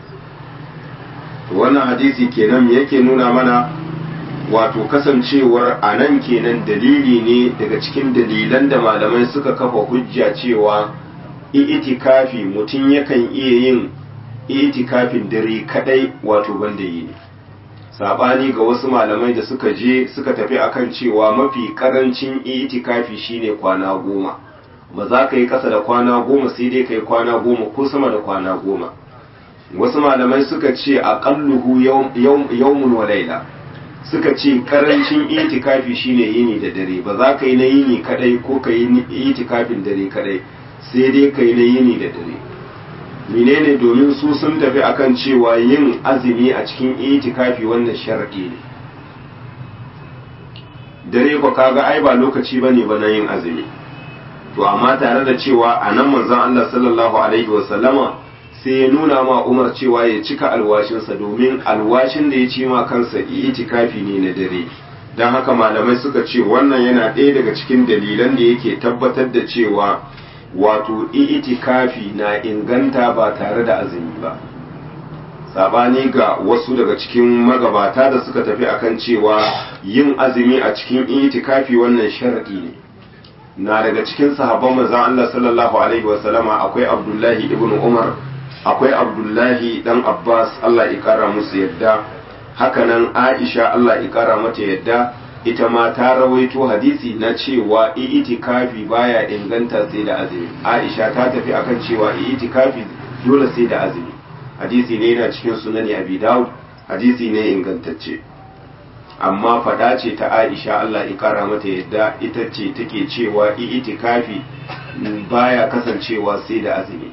to wannan hadisi kenan yake nuna mana wato kasancewar a nan kenan dalili ne daga cikin dalilan da malamai suka kafa hujja cewa itikafi mutum yakan iya yin itikafin dare kadai wato banda yi ne sabani ga wasu malamai da suka je suka tafi akan cewa mafi karancin itikafi shine kwana goma ba za ka yi kasa da kwana goma sai dai ka yi kwana goma ko sama da kwana goma wasu malamai suka ce aqalluhu yawmun wa laila suka ce karancin itikafi shine yini da dare ba za ka yi na yini kadai ko ka yi itikafin dare kadai sai dai ka yi na yini da dare menene domin su sun tafi akan cewa yin azumi a cikin itikafi wannan sharadi ne dare ko kaga ai ba lokaci bane ba na yin azumi to amma tare da cewa a nan manzon Allah sallallahu alaihi wasallama sai ya nuna ma Umar cewa ya cika alwashinsa domin alwashin da ya ci ma kansa itikafi ne na dare don haka malamai suka ce wannan yana ɗaya daga cikin dalilan da yake tabbatar da cewa wato itikafi na inganta ba tare da azumi ba sabani ga wasu daga cikin magabata da suka tafi akan cewa yin azumi a cikin itikafi wannan sharadi ne na daga cikin sahabban manzon Allah sallallahu alaihi wasallama akwai Abdullahi ibn Umar akwai Abdullahi dan Abbas Allah ya kara musu yadda hakanan Aisha Allah ya kara mata yadda ita ma ta rawaito hadisi na cewa itikafi baya inganta sai da azumi Aisha ta tafi akan cewa itikafi dole sai da azumi hadisi ne yana cikin sunani Abi Dawud hadisi ne ingantacce amma fada ce ta Aisha Allah ya kara mata yadda ita ce take cewa itikafi baya kasancewa sai da azumi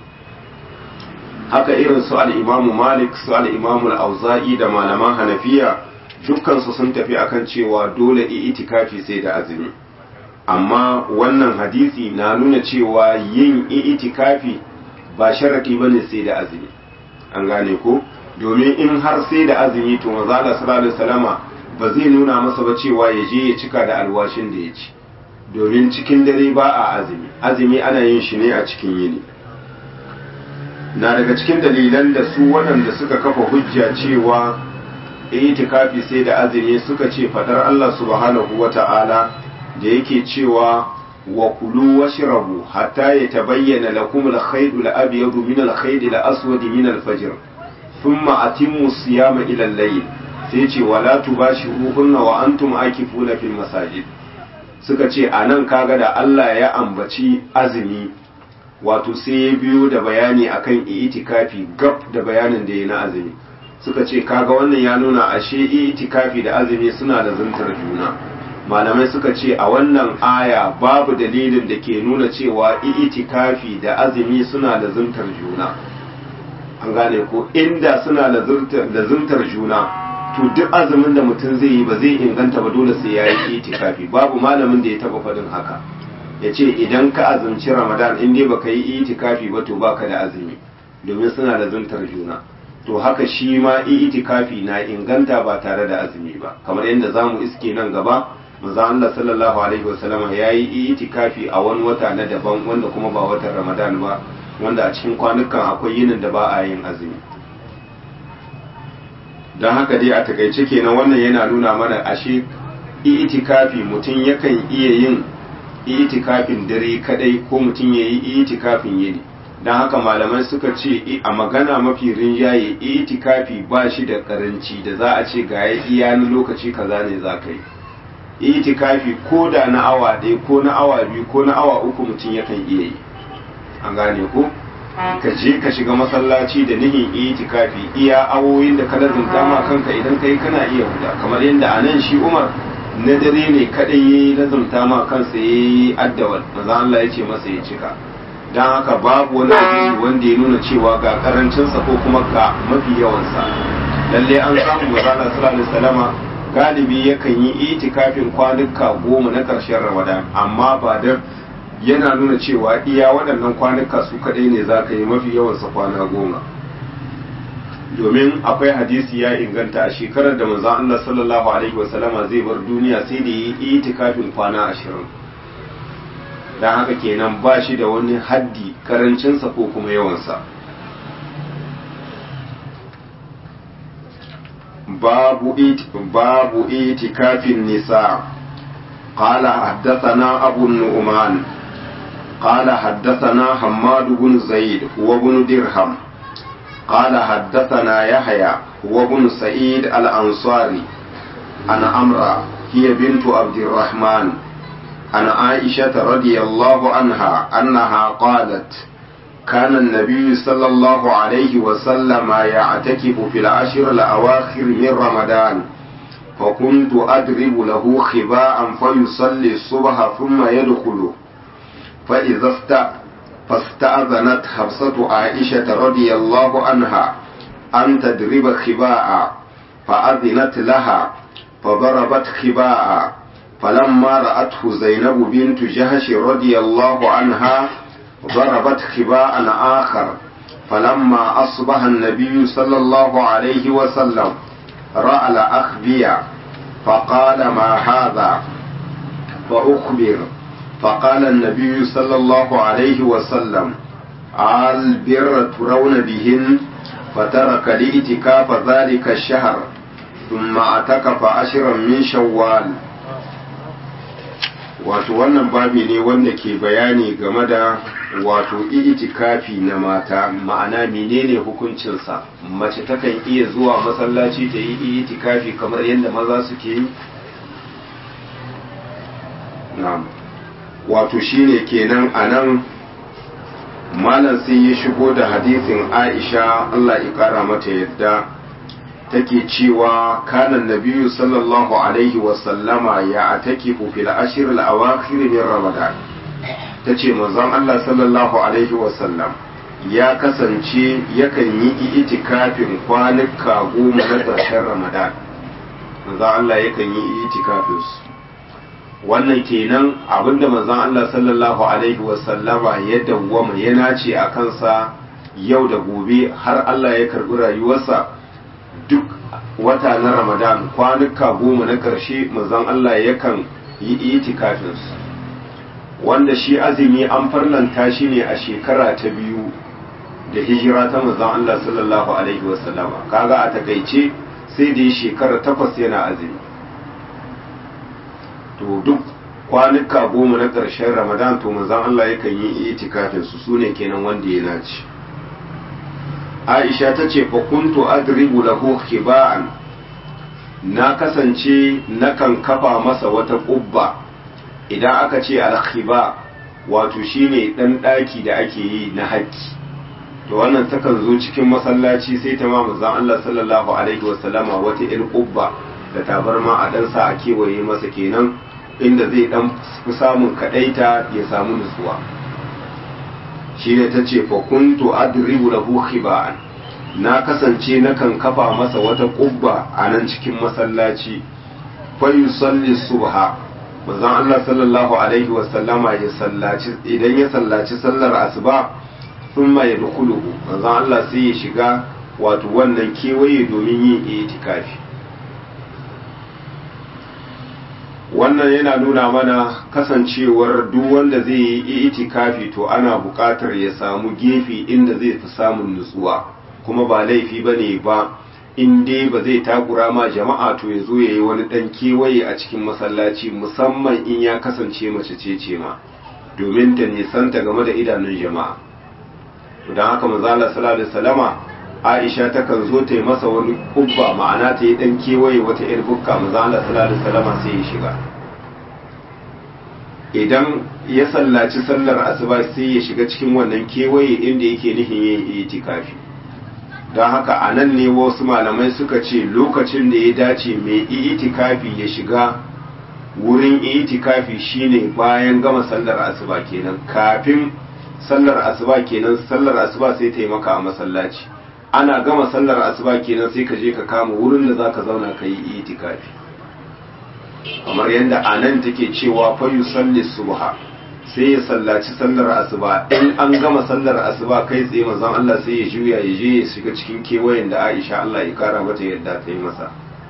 haka irin su al-Imam Malik su al-Imam al-Auza'i da malaman Hanafiya dukkan su sun tafi akan cewa dole itikafi sai da azumi amma wannan hadisi na nuna cewa yin itikafi ba sharadi bane sai da azumi an gane ko domin in har sai da azumi to manzo Allah sallallahu alaihi wasallama ba zai nuna masa ba cewa ya je ya cika da alwashin da ya ci domin cikin dare ba a azumi azumi ana yin shi ne a cikin yini na daga cikin dalilan da su waɗanda suka kafa hujja cewa itikafi sai da azumi suka ce fadar Allah subhanahu wata'ala da yake cewa wa kulu washrabu hatta yatabayyana lakum al-khayt al-abyad min al-khayt al-aswad min al-fajr thumma atimmu siyama ila al-layl sai ce wala tubashiruhunna wa antum akifuna fil masajid suka ce anan kaga da Allah ya ambaci azumi wato sai ya biyo da bayani akan itikafi gab da bayanin da ya na azumi suka ce kaga wannan ya nuna ashe itikafi da azumi suna da zuntar juna malamai suka ce a wannan aya babu dalilin da ke nuna cewa itikafi da azumi suna da zuntar juna an gane ko inda suna da zuntar juna to duk azumin da mutum zai yi ba zai inganta ba dole sai ya yi itikafi babu malamin da ya taba faɗin haka ya ce idan ka azumci ramadan in dai baka yi itikafi ba to baka da azumi domin suna da zuntar juna to haka shi ma itikafi na inganta ba tare da azumi ba kamar yadda zamu iske nan gaba manzo Allah sallallahu alaihi wasallam ya yi itikafi a wani wata na daban wanda kuma ba watan ramadan ba wanda a cikin kwanukan akwai yinin da ba a yin azumi don haka dai a takaice kenan wannan yana nuna mana ashe itikafi mutum yakan iya yin itikafin dare kadai ko mutum ya yi itikafin yini don haka malamai suka ce a magana mafi rinjaye itikafi ba shi da karanci da za a ce ga ya iya na lokaci kaza ne za ka yi itikafi ko da na awa ɗaya ko na awa biyu ko na awa uku mutum yakan iya yi an gane ko ka je ka shiga masallaci da nihin itikafi iya awoyin da ka lazumta ma kanka idan kai kana iya huda kamar yadda a nan shi umar na dare ne kadai ya yi lazumta ma kansa ya yi addawal maza Allah ya ce masa ya cika don haka babu wani hadisi wanda ya nuna cewa ga karancinsa ko kuma ga mafi yawansa lalle an samu maza Allah sallallahu alaihi wasallama galibi yakan yi itikafin kwanuka goma na ƙarshen ramadan amma ba da yana nuna cewa iya waɗannan kwanuka su kaɗai ne za ka yi mafi yawansa kwana goma domin akwai hadisi ya inganta a shekarar da manzon Allah sallallahu alaihi wasallama zai bar duniya sai da yi itikafin kwana ashirin don haka kenan ba shi da wani haddi karancinsa ko kuma yawansa babu babu itikafin nisa قال حدثنا أبو النعمان قال حدثنا حماد بن زيد هو بن درهم قال حدثنا يحيى هو بن سعيد الأنصاري عن أمرا هي بنت عبد الرحمن عن عائشة رضي الله عنها أنها قالت كان النبي صلى الله عليه وسلم يعتكف في العشر الأواخر من رمضان فكنت أضرب له خباء فيصلي الصبح ثم يدخل فإذا است فاستأذنت حفصة عائشة رضي الله عنها أن تضرب خباء فأذنت لها فضربت خباء فلما رأته زينب بنت جهش رضي الله عنها ضربت خباء آخر فلما أصبح النبي صلى الله عليه وسلم رأى الأخبية فقال ما هذا فأخبر فقال النبي صلى الله عليه وسلم البر ترون بهن فترك لإتكاف ذلك الشهر ثم اعتكف عشرا من شوال wato wannan babi ne wanda ke bayani game da wato itikafi na mata ma'ana menene hukuncinsa mace takan iya zuwa masallaci ta yi itikafi kamar yadda maza suke yi na'am wato shine kenan anan malam sai ya shigo da hadisin Aisha Allah ya kara mata yadda take cewa kana nabiyyu sallallahu alaihi wa sallama ya atakifu fil ashr al awakhir min ramadan tace manzon Allah sallallahu alaihi wa sallam ya kasance yakan yi itikafin kwanuka goma na ƙarshen ramadan manzon Allah yakan yi itikafin su wannan kenan abinda manzon Allah sallallahu alaihi wasallama ya dawwama ya nace a kansa yau da gobe har Allah ya karbi rayuwarsa duk wata na Ramadan kwanuka goma na ƙarshe manzon Allah yakan yi itikafin su wanda shi azumi an farlanta shi ne a shekara ta biyu da hijira ta manzon Allah sallallahu alaihi wasallama kaga a takaice sai da shekara takwas yana azumi to duk kwanuka goma na ƙarshen ramadan to manzon Allah yakan yi itikafin su sune kenan wanda ya naci Aisha ta ce fa kuntu adribu lahu khiba'an na kasance nakan kafa masa wata ƙubba idan aka ce al-khiba wato shine dan daki da ake yi na haƙƙi to wannan takan zo cikin masallaci sai ta ma manzon Allah sallallahu alaihi wasallama wata il ƙubba da tabarma a dan sa a kewaye masa kenan inda zai dan fi samun kadaita ya samu nutsuwa shi ne ta ce fa kuntu adribu lahu khiba'an na kasance nakan kafa masa wata kubba a nan cikin masallaci fa yusalli subha manzon Allah sallallahu alaihi wa sallama ya sallaci idan ya sallaci sallar asuba thumma yadkhuluhu manzon Allah sai ya shiga wato wannan kewaye domin yin itikafi wannan yana nuna mana kasancewar duk wanda zai yi itikafi to ana buƙatar ya samu gefe inda zai fi samun nutsuwa kuma ba laifi ba ne ba in dai ba zai takura ma jama'a to ya zo ya yi wani ɗan kewaye a cikin masallaci musamman in ya kasance mace ce ce ma domin ta nisanta game da idanun jama'a to don haka manzala sallallahu alaihi wasallama Aisha takan zo ta yi masa wani kubba ma'ana ta yi ɗan kewaye wata ‘yar bukka maza Allah sallallahu alaihi wasallam sai ya shiga idan ya sallaci sallar asuba sai ya shiga cikin wannan kewaye inda yake nihin yin itikafi don haka a nan ne wasu malamai suka ce lokacin da ya dace mai itikafi ya shiga wurin itikafi shine bayan gama sallar asuba kenan kafin sallar asuba kenan sallar asuba sai ta yi maka a masallaci ana gama sallar asuba kenan sai ka je ka kama wurin da zaka zauna ka yi itikafi kamar yadda a nan take cewa fa yusalli subha sai ya sallaci sallar asuba in an gama sallar asuba kai tsaye manzon Allah sai ya juya ya je ya shiga cikin kewayen da Aisha Allah ya kara mata yadda ta yi masa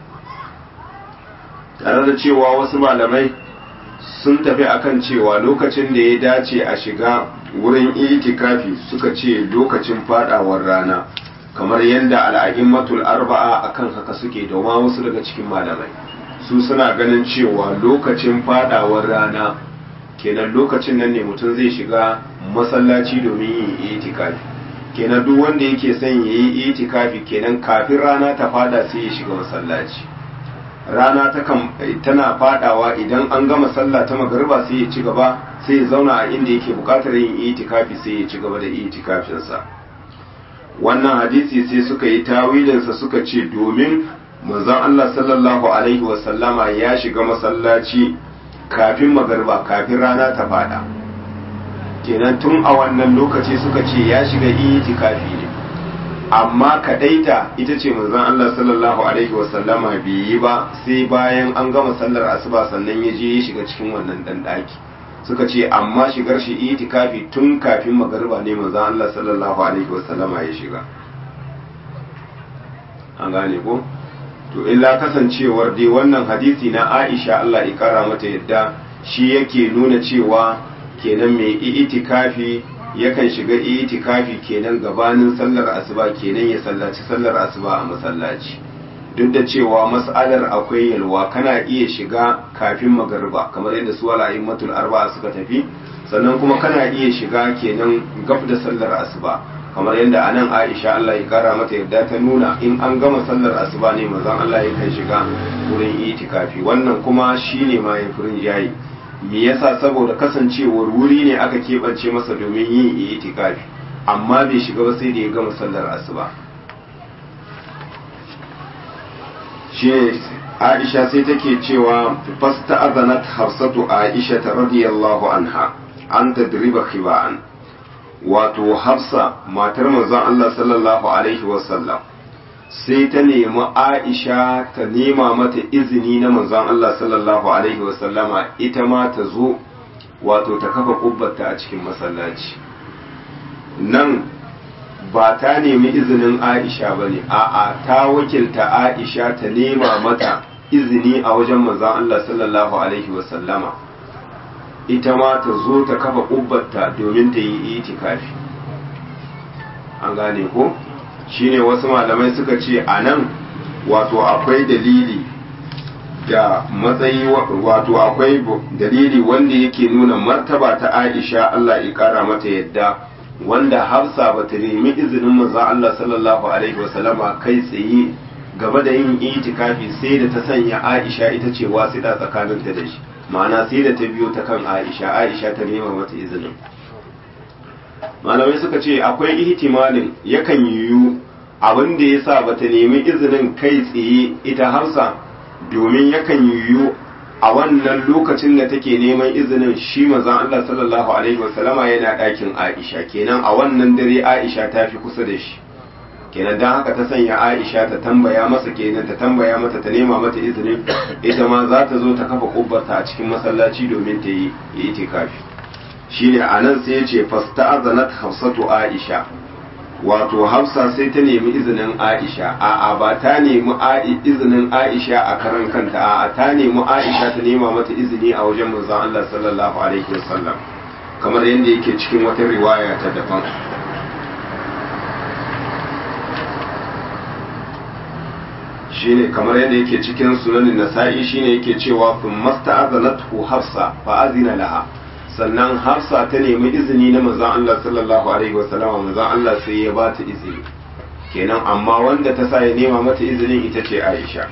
tare da cewa wasu malamai sun tafi akan cewa lokacin da ya dace a shiga wurin itikafi suka ce lokacin fadawar rana kamar yadda al'a'immatul arba'a akan haka suke da ma wasu daga cikin malamai su suna ganin cewa lokacin fadawar rana kenan lokacin nan ne mutum zai shiga masallaci domin yin itikafi kenan duk wanda yake son ya yi itikafi kenan kafin rana ta fada sai ya shiga masallaci rana tana fadawa idan an gama sallah ta magariba sai ya ci gaba sai ya zauna a inda yake bukatar yin itikafi sai ya ci gaba da itikafinsa wannan hadisi sai suka yi tawilinsa suka ce domin manzon Allah sallallahu alaihi wasallama ya shiga masallaci kafin magariba kafin rana ta fada kenan tun a wannan lokaci suka ce ya shiga itikafi ne amma kadaita ita ce manzon Allah sallallahu alaihi wasallama bai yi ba sai bayan an gama sallar asuba sannan ya je ya shiga cikin wannan dan daki suka ce amma shigar shi itikafi tun kafin magariba ne manzon Allah sallallahu alaihi wasallama ya shiga an gane ko to illa kasancewar dai wannan hadisi na Aisha Allah ya kara mata yadda shi yake nuna cewa kenan mai itikafi yakan shiga itikafi kenan gabanin sallar asuba kenan ya sallaci sallar asuba a masallaci duk da cewa mas'alar akwai yalwa kana iya shiga kafin magariba kamar yadda su wala immatul arba'a suka tafi sannan kuma kana iya shiga kenan gab da sallar asuba kamar yadda anan Aisha Allah ya kara mata yadda ta nuna in an gama sallar asuba ne manzon Allah yakan shiga wurin itikafi wannan kuma shine ma ya furin jayi me yasa saboda kasancewar wuri ne aka keɓance masa domin yin itikafi amma bai shiga ba sai da ya gama sallar asuba shi Aisha sai take cewa fasta azanat hafsatu Aisha ta radiyallahu anha an tadriba khiba'an wato hafsa matar manzon Allah sallallahu alaihi wasallam sai ta nemi Aisha ta nema mata izini na manzon Allah sallallahu alaihi wasallama ita ma ta zo wato ta kafa kubbata a cikin masallaci nan ba ta nemi izinin Aisha ba ne a'a ta wakilta Aisha ta nema mata izini a wajen manzon Allah sallallahu alaihi wasallama ita ma ta zo ta kafa kubbata domin ta yi itikafi an gane ko? shine wasu malamai suka ce a nan wato akwai dalili da matsayi wato akwai dalili wanda yake nuna martaba ta aisha Allah ya kara mata yadda wanda hafsa ba ta nemi izinin manzon Allah sallallahu alaihi wasallama kai tsaye gaba da yin itikafi sai da ta sanya aisha ita ce wasiɗa tsakaninta da shi ma'ana sai da ta biyo ta kan aisha aisha ta nema mata izinin malamai suka ce akwai ihtimalin yakan yiwu abin da ya sa bata nemi izinin kai tsaye ita hafsa domin yakan yiwu a wannan lokacin da take neman izinin shi mazan Allah sallallahu alaihi wasallama yana ɗakin Aisha kenan a wannan dare Aisha ta fi kusa da shi kenan don haka ta sanya Aisha ta tambaya masa kenan ta tambaya mata ta nema mata izinin ita ma za ta zo ta kafa kubbarta a cikin masallaci domin ta yi itikafi shine anan sai ya ce fasta'azanat hafsatu Aisha wato hafsa sai ta nemi izinin aisha a'a ba ta nemi izinin aisha a karan kanta a'a ta nemi aisha ta nema mata izini a wajen manzon Allah sallallahu alaihi wasallam kamar yadda yake cikin wata riwaya ta daban shine kamar yadda yake cikin sunanin nasa'i shine yake cewa kun masta'azanatu hafsa fa azina laha sannan hafsa ta nemi izini na manzon Allah sallallahu alaihi wasallama manzon Allah sai ya ba ta izini kenan amma wanda ta sa ya nema mata izinin ita ce Aisha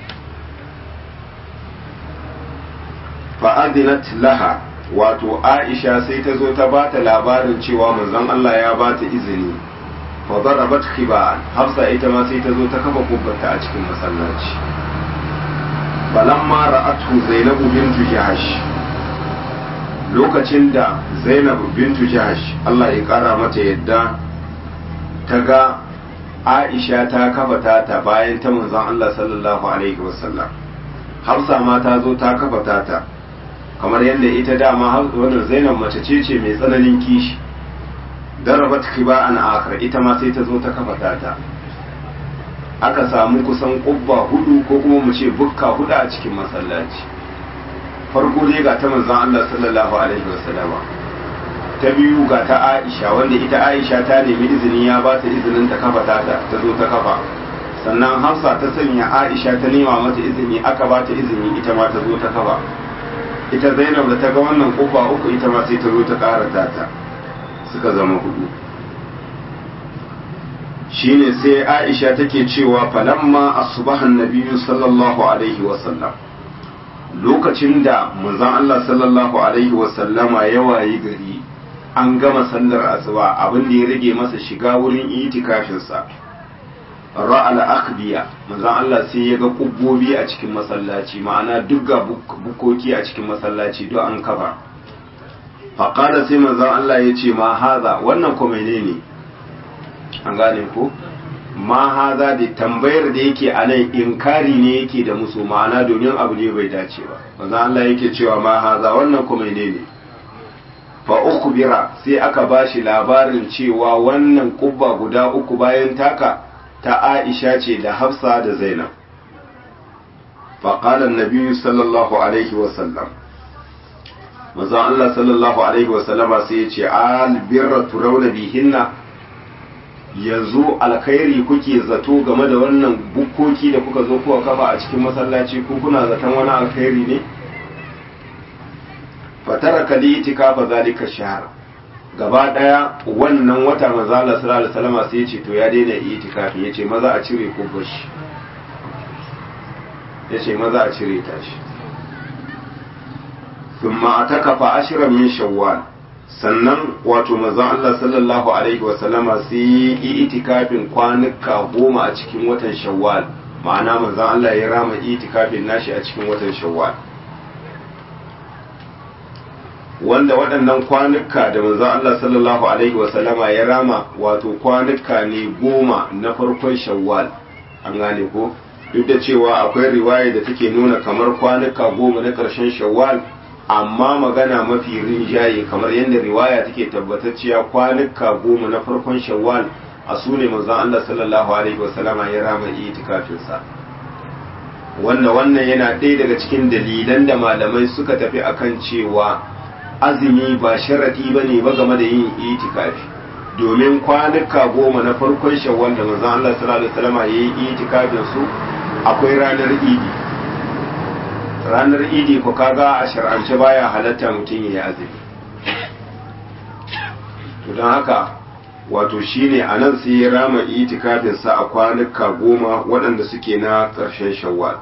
fa'adinat laha wato Aisha sai ta zo ta ba ta labarin cewa manzon Allah ya ba ta izini fa darabat khiba'an hafsa ita ma sai ta zo ta kafa kubbata a cikin masallaci falamma ra'atu zainabu bintu jahash lokacin da zainab bintu jahash Allah ya kara mata yadda ta ga aisha ta kafa ta bayan ta manzon Allah sallallahu alaihi wasallam hafsa ma ta zo ta kafa ta kamar yadda ita dama wannan zainab mace ce ce mai tsananin kishi darabat khiba'an akhar ita ma sai ta zo ta kafa ta aka samu kusan kubba hudu ko kuma mu ce bukka hudu a cikin masallaci farko dai ga ta manzon Allah sallallahu alaihi wasallama ta biyu ga ta Aisha wanda ita Aisha ta nemi izini ya ba ta izinin ta kafa ta ta zo ta kafa sannan Hafsa ta sanya Aisha ta nema mata izini aka ba ta izini ita ma ta zo ta kafa ita Zainab da ta ga wannan kofa uku ita ma sai ta zo ta ƙara ta suka zama hudu shine sai Aisha take cewa falamma asbahan nabiyyu sallallahu alaihi wasallam lokacin da manzon Allah sallallahu alaihi wasallama ya wayi gari an gama sallar asuba abin da ya rage masa shiga wurin itikafinsa ra'al akhbiya manzon Allah sai ya ga kubbobi a cikin masallaci ma'ana duk ga bukoki a cikin masallaci duk an kafa faqala sai manzon Allah ya ce ma haza wannan ko menene an gane ko ma haza da tambayar da yake a nan inkari ne yake da musu ma'ana domin abu ne bai dace ba manzo Allah yake cewa ma haza wannan kuma ne ne fa ukhbira sai aka bashi labarin cewa wannan kubba guda uku bayan taka ta Aisha ce da Hafsa da Zainab fa qala an-nabi sallallahu alaihi wa sallam manzo Allah sallallahu alaihi wa sallama sai ya ce al birra turawna bihinna yanzu alkhairi kuke zato game da wannan bukkoki da kuka zo kuka kafa a cikin masallaci ko kuna zaton wani alkhairi ne fatara kali itikafa zalika shahr gaba daya wannan wata manzo Allah sallallahu alaihi wasallam sai ya ce to ya daina itikafi yace maza a cire kubbashi yace maza a cire tashi thumma atakafa ashran min shawwal sannan wato manzon Allah sallallahu alaihi wasallama sai yi itikafin kwanuka goma a cikin watan shawwal ma'ana manzon Allah ya rama itikafin nashi a cikin watan shawwal wanda waɗannan kwanuka da manzon Allah sallallahu alaihi wasallama ya rama wato kwanuka ne goma na farkon shawwal an gane ko duk da cewa akwai riwaya da take nuna kamar kwanuka goma na ƙarshen shawwal amma magana mafi rinjaye kamar yadda riwaya take tabbatacciya kwanuka goma na farkon shawwal a su ne manzon Allah sallallahu alaihi wasallama ya rama itikafinsa wanda wannan yana ɗaya daga cikin dalilan da malamai suka tafi akan cewa azumi ba sharadi ba ne ba game da yin itikafi domin kwanuka goma na farkon shawwal da manzon Allah sallallahu alaihi wasallama ya yi itikafin su akwai ranar idi ranar idi ko kaga a shar'ance baya halatta mutum ya yi azumi to don haka wato shine a nan sai ya rama itikafinsa a kwanuka goma waɗanda suke na ƙarshen shawwal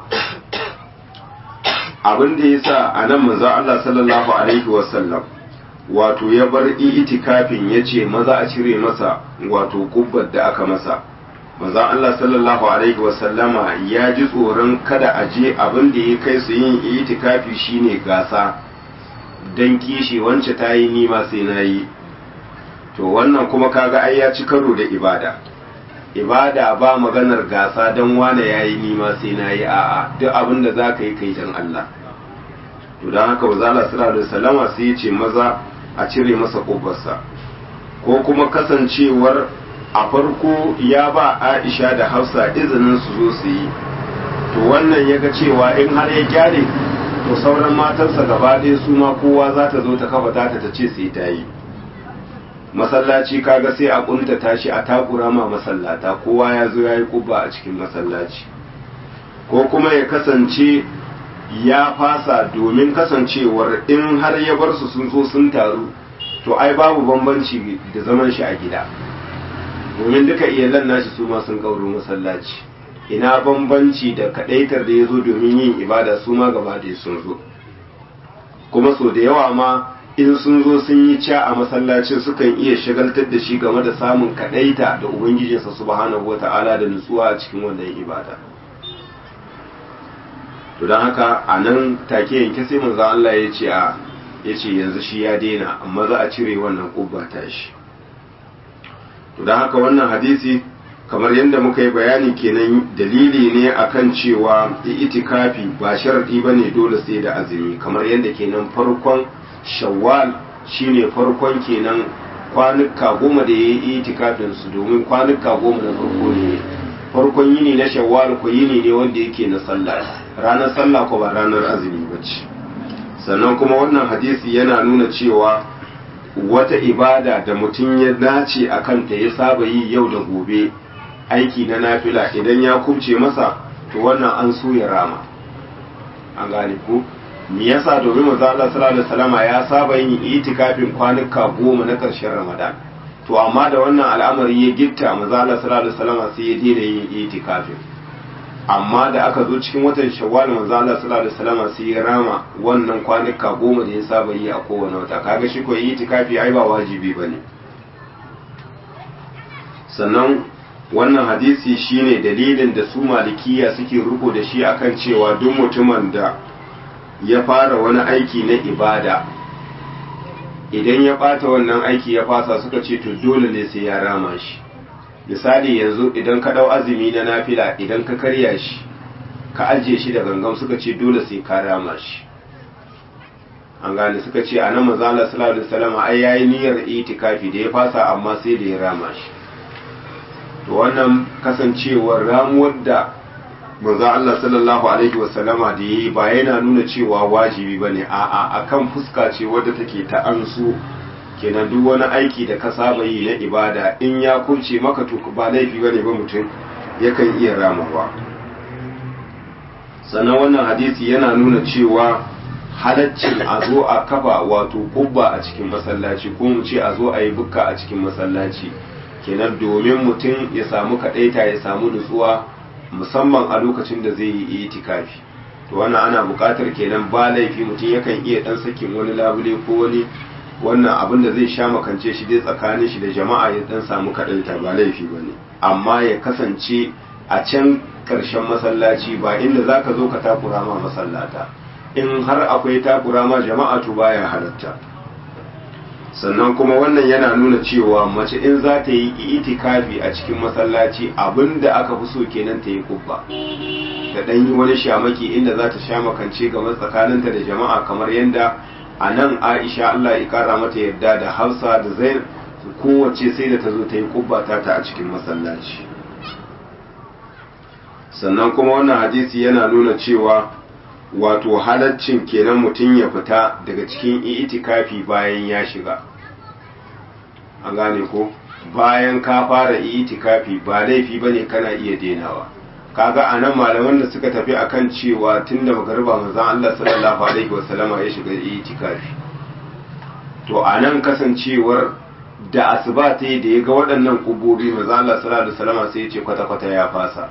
abin da ya sa a nan manzo Allah sallallahu alaihi wasallam wato ya bar itikafin ya ce maza a cire masa wato kubbar da aka masa maza Allah sallallahu alaihi wasallama ya ji tsoron kada a je abin da ya kai su yin itikafi shine gasa dan kishi wance ta yi nima sai na yi to wannan kuma kaga ai ya ci karo da ibada ibada ba maganar gasa dan wane ya yi nima sai na yi a'a duk abin da za ka yi kai dan Allah to don haka wazala sallallahu alaihi wasallama sai ya ce maza a cire masa kofarsa ko kuma kasancewar a farko ya ba aisha da hafsa izinin su zo su yi to wannan ya ga cewa in har ya gyare to sauran matarsa gaba ɗaya su ma kowa za ta zo ta kafa ta ta ce sai ta yi masallaci kaga sai a kuntata shi a takura ma masallata kowa ya zo ya yi kubba a cikin masallaci ko kuma ya kasance ya fasa domin kasancewar in har ya bar su sun zo sun taru to ai babu bambanci da zaman shi a gida domin duka iyalan nashi su ma sun kauro masallaci ina bambanci da kadaitar da ya zo domin yin ibada su ma gaba da sun zo kuma so da yawa ma in sun zo sun yi ca a masallacin sukan iya shagaltar da shi game da samun kadaita da ubangijinsa subhanahu wata'ala da nutsuwa a cikin wannan ibada to don haka a nan take yanke sai manzo Allah ya ce a ya ce yanzu shi ya daina amma za a cire wannan kubba ta shi to don haka wannan hadisi kamar yadda muka yi bayani kenan dalili ne akan cewa itikafi ba sharadi bane dole sai da azumi kamar yadda kenan farkon shawwal shine farkon kenan kwanuka goma da ya yi itikafin su domin kwanuka goma na farko ne farkon yini na shawwal ko yini ne wanda yake na sallah ranar sallah ko ba ranar azumi ba ce sannan kuma wannan hadisi yana nuna cewa wata ibada da mutum ya dace a kanta ya saba yi yau da gobe aiki na nafila idan ya kubce masa to wannan an so ya rama an gane ku me yasa domin manzo Allah sallallahu alaihi wasallama ya saba yin itikafin kwanuka goma na ƙarshen Ramadan to amma da wannan al'amari ya gitta manzo Allah sallallahu alaihi wasallama sai ya daina yin itikafin amma da aka zo cikin watan Shawwal manzo Allah sallallahu alaihi wasallama sai ya rama wannan kwanuka goma da ya saba yi a kowane wata kaga shi ko itikafi ai ba wajibi bane sannan wannan hadisi shine dalilin da su malikiya suke riko da shi akan cewa duk mutumin da ya fara wani aiki na ibada idan ya bata wannan aiki ya fasa suka ce to dole ne sai ya rama shi misali yanzu idan ka dau azumi na nafila idan ka karya shi ka ajiye shi da gangan suka ce dole sai ka rama shi an gane suka ce a nan mazala sallallahu alaihi wasallam ai yayi niyyar itikafi da ya fasa amma sai da ya rama shi to wannan kasancewar ramuwar da manzo Allah sallallahu alaihi wasallama da yayi ba yana nuna cewa wajibi bane a'a akan fuska ce wadda take ta ansu kenan duk wani aiki da ka saba yi na ibada in ya kunce maka to ba laifi bane ba mutum yakan iya ramawa sannan wannan hadisi yana nuna cewa halaccin a zo a kafa wato kubba a cikin masallaci ko mu ce a zo a yi bukka a cikin masallaci kenan domin mutum ya samu kadaita ya samu nutsuwa musamman a lokacin da zai yi itikafi to wannan ana buƙatar kenan ba laifi mutum yakan iya dan sakin wani labule ko wani wannan abin da zai sha makance shi dai tsakanin shi da jama'a ya dan samu kadaita ba laifi bane amma ya kasance a can ƙarshen masallaci ba inda zaka zo ka takura ma masallata in har akwai takura ma jama'a to baya halatta sannan kuma wannan yana nuna cewa mace in za ta yi itikafi a cikin masallaci abinda aka fi so kenan ta yi kubba ta dan yi wani shamaki inda za ta shamakance game tsakaninta da jama'a kamar yadda a nan aisha allah ya kara mata yadda da hausa da zain kowace sai da ta zo ta yi kubba ta ta a cikin masallaci sannan kuma wannan hadisi yana nuna cewa wato halaccin kenan mutum ya fita daga cikin itikafi bayan ya shiga an gane ko bayan ka fara itikafi ba laifi bane kana iya denawa kaga anan malaman da suka tafi akan cewa tunda magariba manzon Allah sallallahu alaihi wasallama ya shiga itikafi to anan kasancewar da asuba ta da ya ga waɗannan kubobi manzon Allah sallallahu alaihi wasallama sai ya ce kwata kwata ya fasa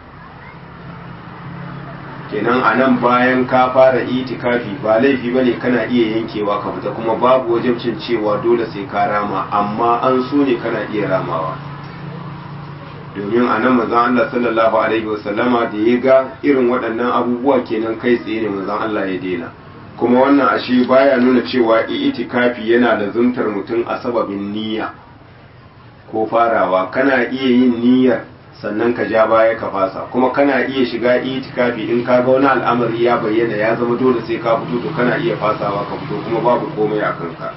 kenan a nan bayan ka fara itikafi ba laifi bane kana iya yankewa ka fita kuma babu wajibcin cewa dole sai ka rama amma an so ne kana iya ramawa domin a nan mazan Allah sallallahu alaihi wasallama da ya ga irin waɗannan abubuwa kenan kai tsaye ne mazan Allah ya daina kuma wannan ashe baya nuna cewa itikafi yana da zuntar mutum a sababin niyya ko farawa kana iya yin niyyar sannan ka ja baya ka fasa kuma kana iya shiga itikafi in ka ga wani al'amari ya bayyana ya zama dole sai ka fito to kana iya fasawa ka fito kuma babu komai a kanka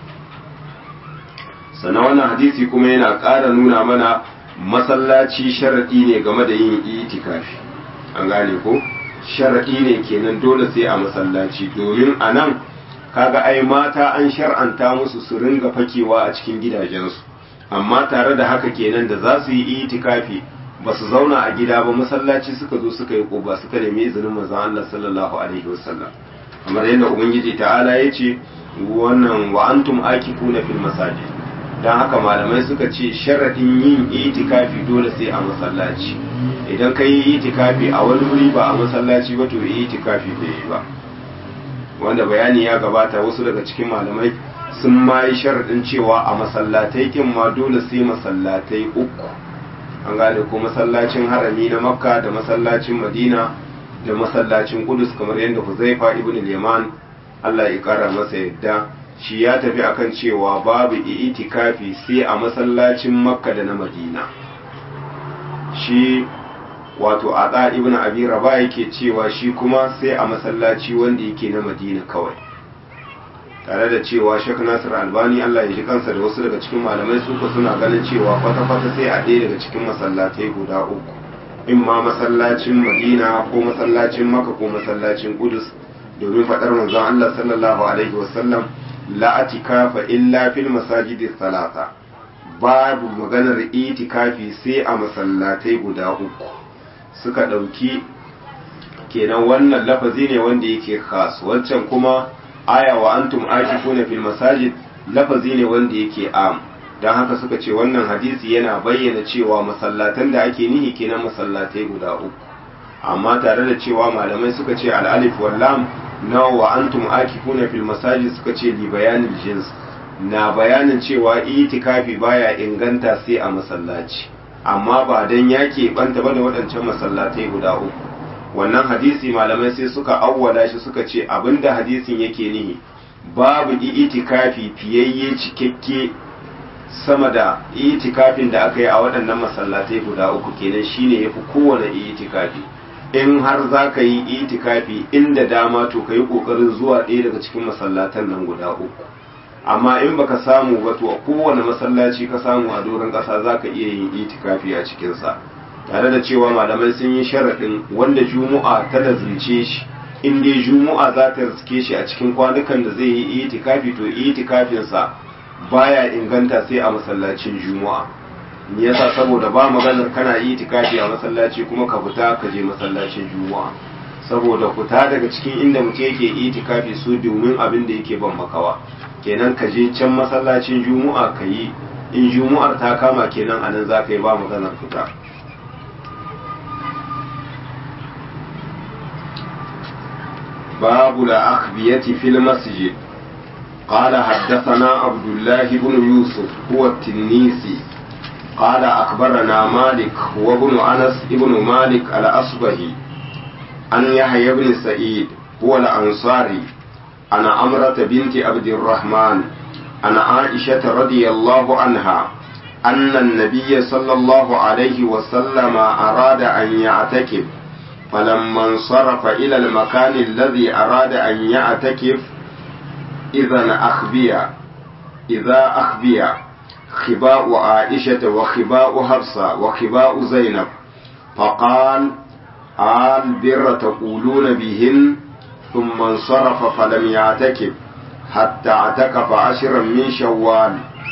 sannan wannan hadisi kuma yana ƙara nuna mana masallaci sharaɗi ne game da yin itikafi an gane ko sharaɗi ne kenan dole sai a masallaci domin a nan kaga ai mata an shar'anta musu su ringa fakewa a cikin gidajensu amma tare da haka kenan da za su yi itikafi ba su zauna a gida ba masallaci suka zo suka yi ƙuba suka nemi izinin manzon Allah sallallahu alaihi wasallam kamar yadda ubangiji ta'ala ya ce wannan wa antum akifuna fil masajid dan haka malamai suka ce sharadin yin itikafi dole sai a masallaci idan ka yi itikafi a wani wuri ba a masallaci ba to itikafi bai yi ba wanda bayani ya gabata wasu daga cikin malamai sun ma yi sharaɗin cewa a masallatai kin ma dole sai masallatai uku an gane ko masallacin harami na makka da masallacin madina da masallacin kudus kamar yadda huzaifa ibn liman allah ya kara masa yadda shi ya tafi akan cewa babu itikafi sai a masallacin makka da na madina shi wato a ibn abi raba yake cewa shi kuma sai a masallaci wanda yake na madina kawai tare da cewa Sheikh Nasir Albani Allah ya ji kansa da wasu daga cikin malamai suka suna ganin cewa kwata-kwata sai a ɗaya daga cikin masallatai guda uku in ma masallacin Madina ko masallacin Makka ko masallacin Qudus domin faɗar manzon Allah sallallahu alaihi wasallam la atikafa illa fil masajidi salata babu maganar itikafi sai a masallatai guda uku suka ɗauki kenan wannan lafazi ne wanda yake khas wancan kuma aya wa antum akifuna fil masajid lafazi ne wanda yake am dan haka suka ce wannan hadisi yana bayyana cewa masallatan da ake nihi kenan masallatai guda uku amma tare da cewa malamai suka ce al-alif wal lam na wa antum akifuna fil masajid suka ce li bayanil jins na bayanin cewa itikafi baya inganta sai a masallaci amma ba dan yake banta ba da waɗancan masallatai guda uku wannan hadisi malamai sai suka awwala shi suka ce abinda hadisin yake nihi babu itikafi fiyayye cikakke sama da itikafin da aka yi a waɗannan masallatai guda uku kenan shine yafi kowane itikafi in har za ka yi itikafi inda dama to ka yi ƙoƙarin zuwa ɗaya daga cikin masallatan nan guda uku amma in baka samu ba to a kowane masallaci ka samu a doron ƙasa za ka iya yin itikafi a cikinsa tare da cewa malamai sun yi sharaɗin wanda juma'a ta lazimce shi in dai juma'a za ta riske shi a cikin kwanukan da zai yi itikafi to itikafinsa baya inganta sai a masallacin juma'a me yasa saboda ba maganar kana itikafi a masallaci kuma ka fita ka je masallacin juma'a saboda fita daga cikin inda mutum yake itikafi su domin abin da yake ban makawa kenan ka je can masallacin juma'a ka yi in juma'ar ta kama kenan anan za ka yi ba maganar fita باب الأخبية في المسجد قال حدثنا عبد الله بن يوسف هو التنيسي قال أخبرنا مالك وابن أنس ابن مالك الأصبهي عن يحيى بن سعيد هو الأنصاري عن أمرة بنت عبد الرحمن عن عائشة رضي الله عنها أن النبي صلى الله عليه وسلم أراد أن يعتكف فلما انصرف إلى المكان الذي أراد أن يعتكف إذا أخبيا إذا أخبيا خباء عائشة وخباء حفصة وخباء زينب فقال آل بر تقولون بهن ثم انصرف فلم يعتكف حتى اعتكف عشرا من شوال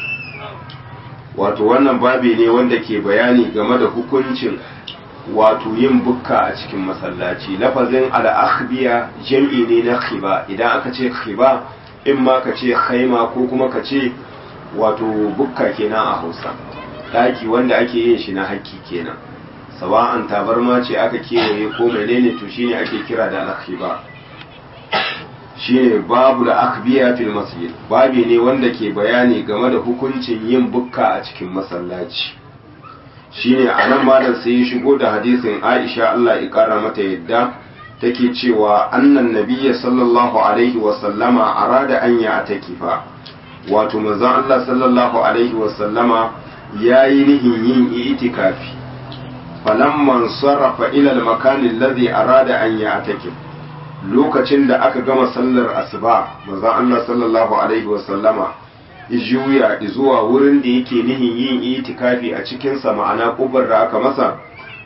wato wannan babi ne wanda ke bayani game da hukuncin wato yin bukka a cikin masallaci lafazin al'akhbiya jam'i ne na khiba idan aka ce khiba in ma ka ce haima ko kuma ka ce wato bukka kenan a hausa daki wanda ake yin shi na hakki kenan sawa'an tabarma ce aka kewaye ko menene to shine ake kira da al-khiba shine babu da akhbiya fil masjid babi ne wanda ke bayani game da hukuncin yin bukka a cikin masallaci shine anan malam sai ya shigo da hadisin Aisha Allah ya kara mata yadda take cewa annan nabiyya sallallahu alaihi wa sallama arada an ya atakifa wato manzon Allah sallallahu alaihi wa sallama yayi nihin yin itikafi falamman sarrafa ila al-makan alladhi arada an ya atakif lokacin da aka gama sallar asuba manzon Allah sallallahu alaihi wa sallama juya zuwa wurin da yake nihin yin itikafi a cikinsa ma'ana kubar da aka masa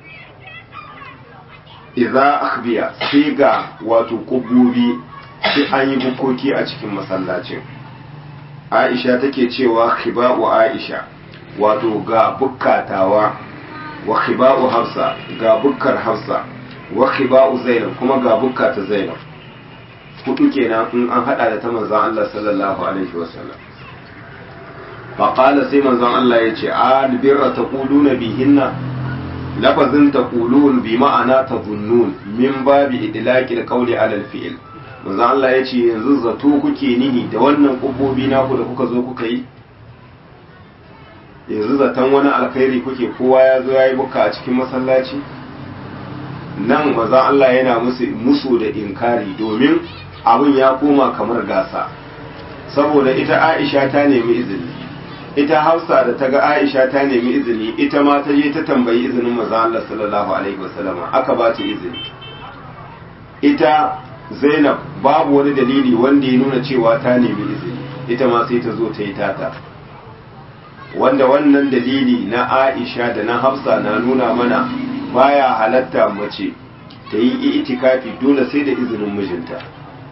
idza akhbiya sai ga wato kububi sai an yi bukoki a cikin masallacin Aisha take cewa khiba'u Aisha wato ga bukkatawa wa khiba'u Hafsa ga bukkar Hafsa wa khiba'u Zainab kuma ga bukkata Zainab hudu kenan in an hada da ta manzon Allah sallallahu alaihi wasallam faƙala sai manzon Allah ya ce albirra ta na bihinna lafazin ta bi ma'ana ta zunnun min babi idlaƙil ƙauli alal fi'il manzon Allah ya ce yanzu zato kuke nihi da wannan ƙubobi naku da kuka zo kuka yi yanzu zaton wani alkhairi kuke kowa ya zo ya yi buka a cikin masallaci nan manzon Allah yana musu da inkari domin abin ya koma kamar gasa saboda ita Aisha ta nemi izini ita hausa da ta ga aisha ta nemi izini ita ma ta je ta tambayi izinin maza Allah sallallahu alaihi wasallama aka ba ta izini ita zainab babu wani dalili wanda ya nuna cewa ta nemi izini ita ma sai ta zo ta yi tata wanda wannan dalili na aisha da na hafsa na nuna mana baya halatta mace ta yi itikafi dole sai da izinin mijinta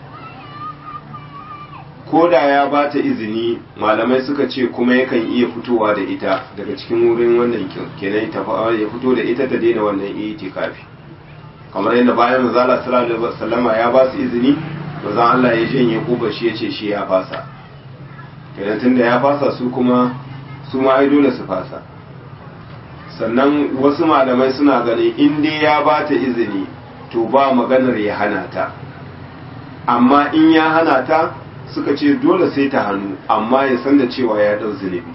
ko da ya ba ta izini malamai suka ce kuma yakan iya fitowa da ita daga cikin wurin wannan kenan ta ya fito da ita ta daina wannan itikafi kamar yadda bayan manzala sallallahu alaihi wasallama ya ba su izini manzon Allah ya janye kuba shi yace shi ya fasa kenan tunda ya fasa su kuma su ma ai dole su fasa sannan wasu malamai suna ganin in dai ya ba ta izini to ba maganar ya hana ta amma in ya hana ta suka ce dole sai ta hannu amma ya san da cewa ya dau zunubi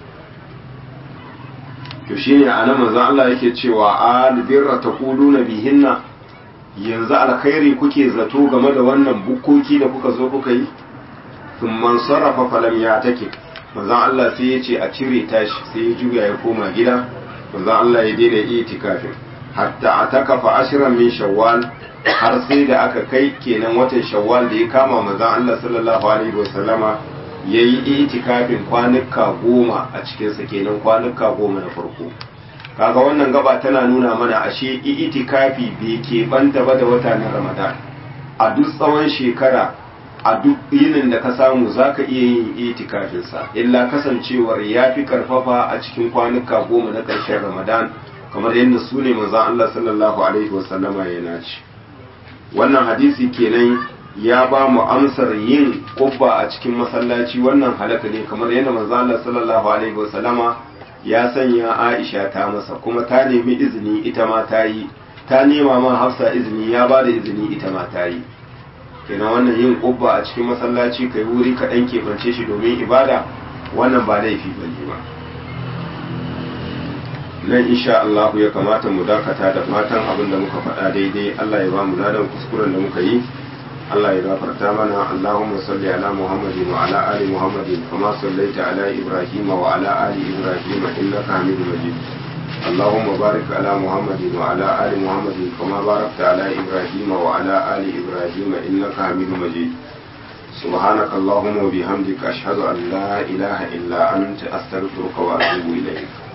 to shine anan manzon Allah yake cewa albirra taquluna bihinna yanzu alkhairi kuke zato game da wannan bukkoki da kuka zo kuka yi thumman sarrafa falam ya take manzon Allah sai ya ce a cire tashi sai ya juya ya koma gida manzon Allah ya daina itikafin hatta atakafa ashran min shawwal har sai da aka kai kenan watan shawwal da ya kama manzon Allah sallallahu alaihi wasallama yayi itikafin kwanuka goma a cikin sa kenan kwanuka goma na farko kaga wannan gaba tana nuna mana ashe itikafi bai ke banta ba da wata na Ramadan a duk tsawon shekara a duk yinin da ka samu zaka iya yin itikafin sa illa kasancewar yafi karfafa a cikin kwanuka goma na ƙarshen Ramadan kamar yadda su ne manzon Allah sallallahu alaihi wasallama ya nace wannan hadisi kenan ya ba mu amsar yin kubba a cikin masallaci wannan halaka ne kamar yadda manzon Allah sallallahu alaihi wasallama ya sanya Aisha ta masa kuma ta nemi izini ita ma ta yi ta nema ma Hafsa izini ya ba da izini ita ma ta yi kenan wannan yin kubba a cikin masallaci kai wuri ka dan keɓance shi domin ibada wannan ba laifi bane ba nan insha Allah ya kamata mu dakata da fatan abin da muka faɗa daidai Allah ya ba mu ladan kuskuren da muka yi Allah ya gafarta mana Allahumma salli ala Muhammadin wa ala ali Muhammadin kama sallaita ala Ibrahim wa ala ali Ibrahim innaka Hamidum Majid اللهم بارك على محمد وعلى آل محمد كما باركت على إبراهيم وعلى آل إبراهيم إنك حميد مجيد سبحانك اللهم وبحمدك أشهد أن لا إله إلا أنت أستغفرك وأتوب إليك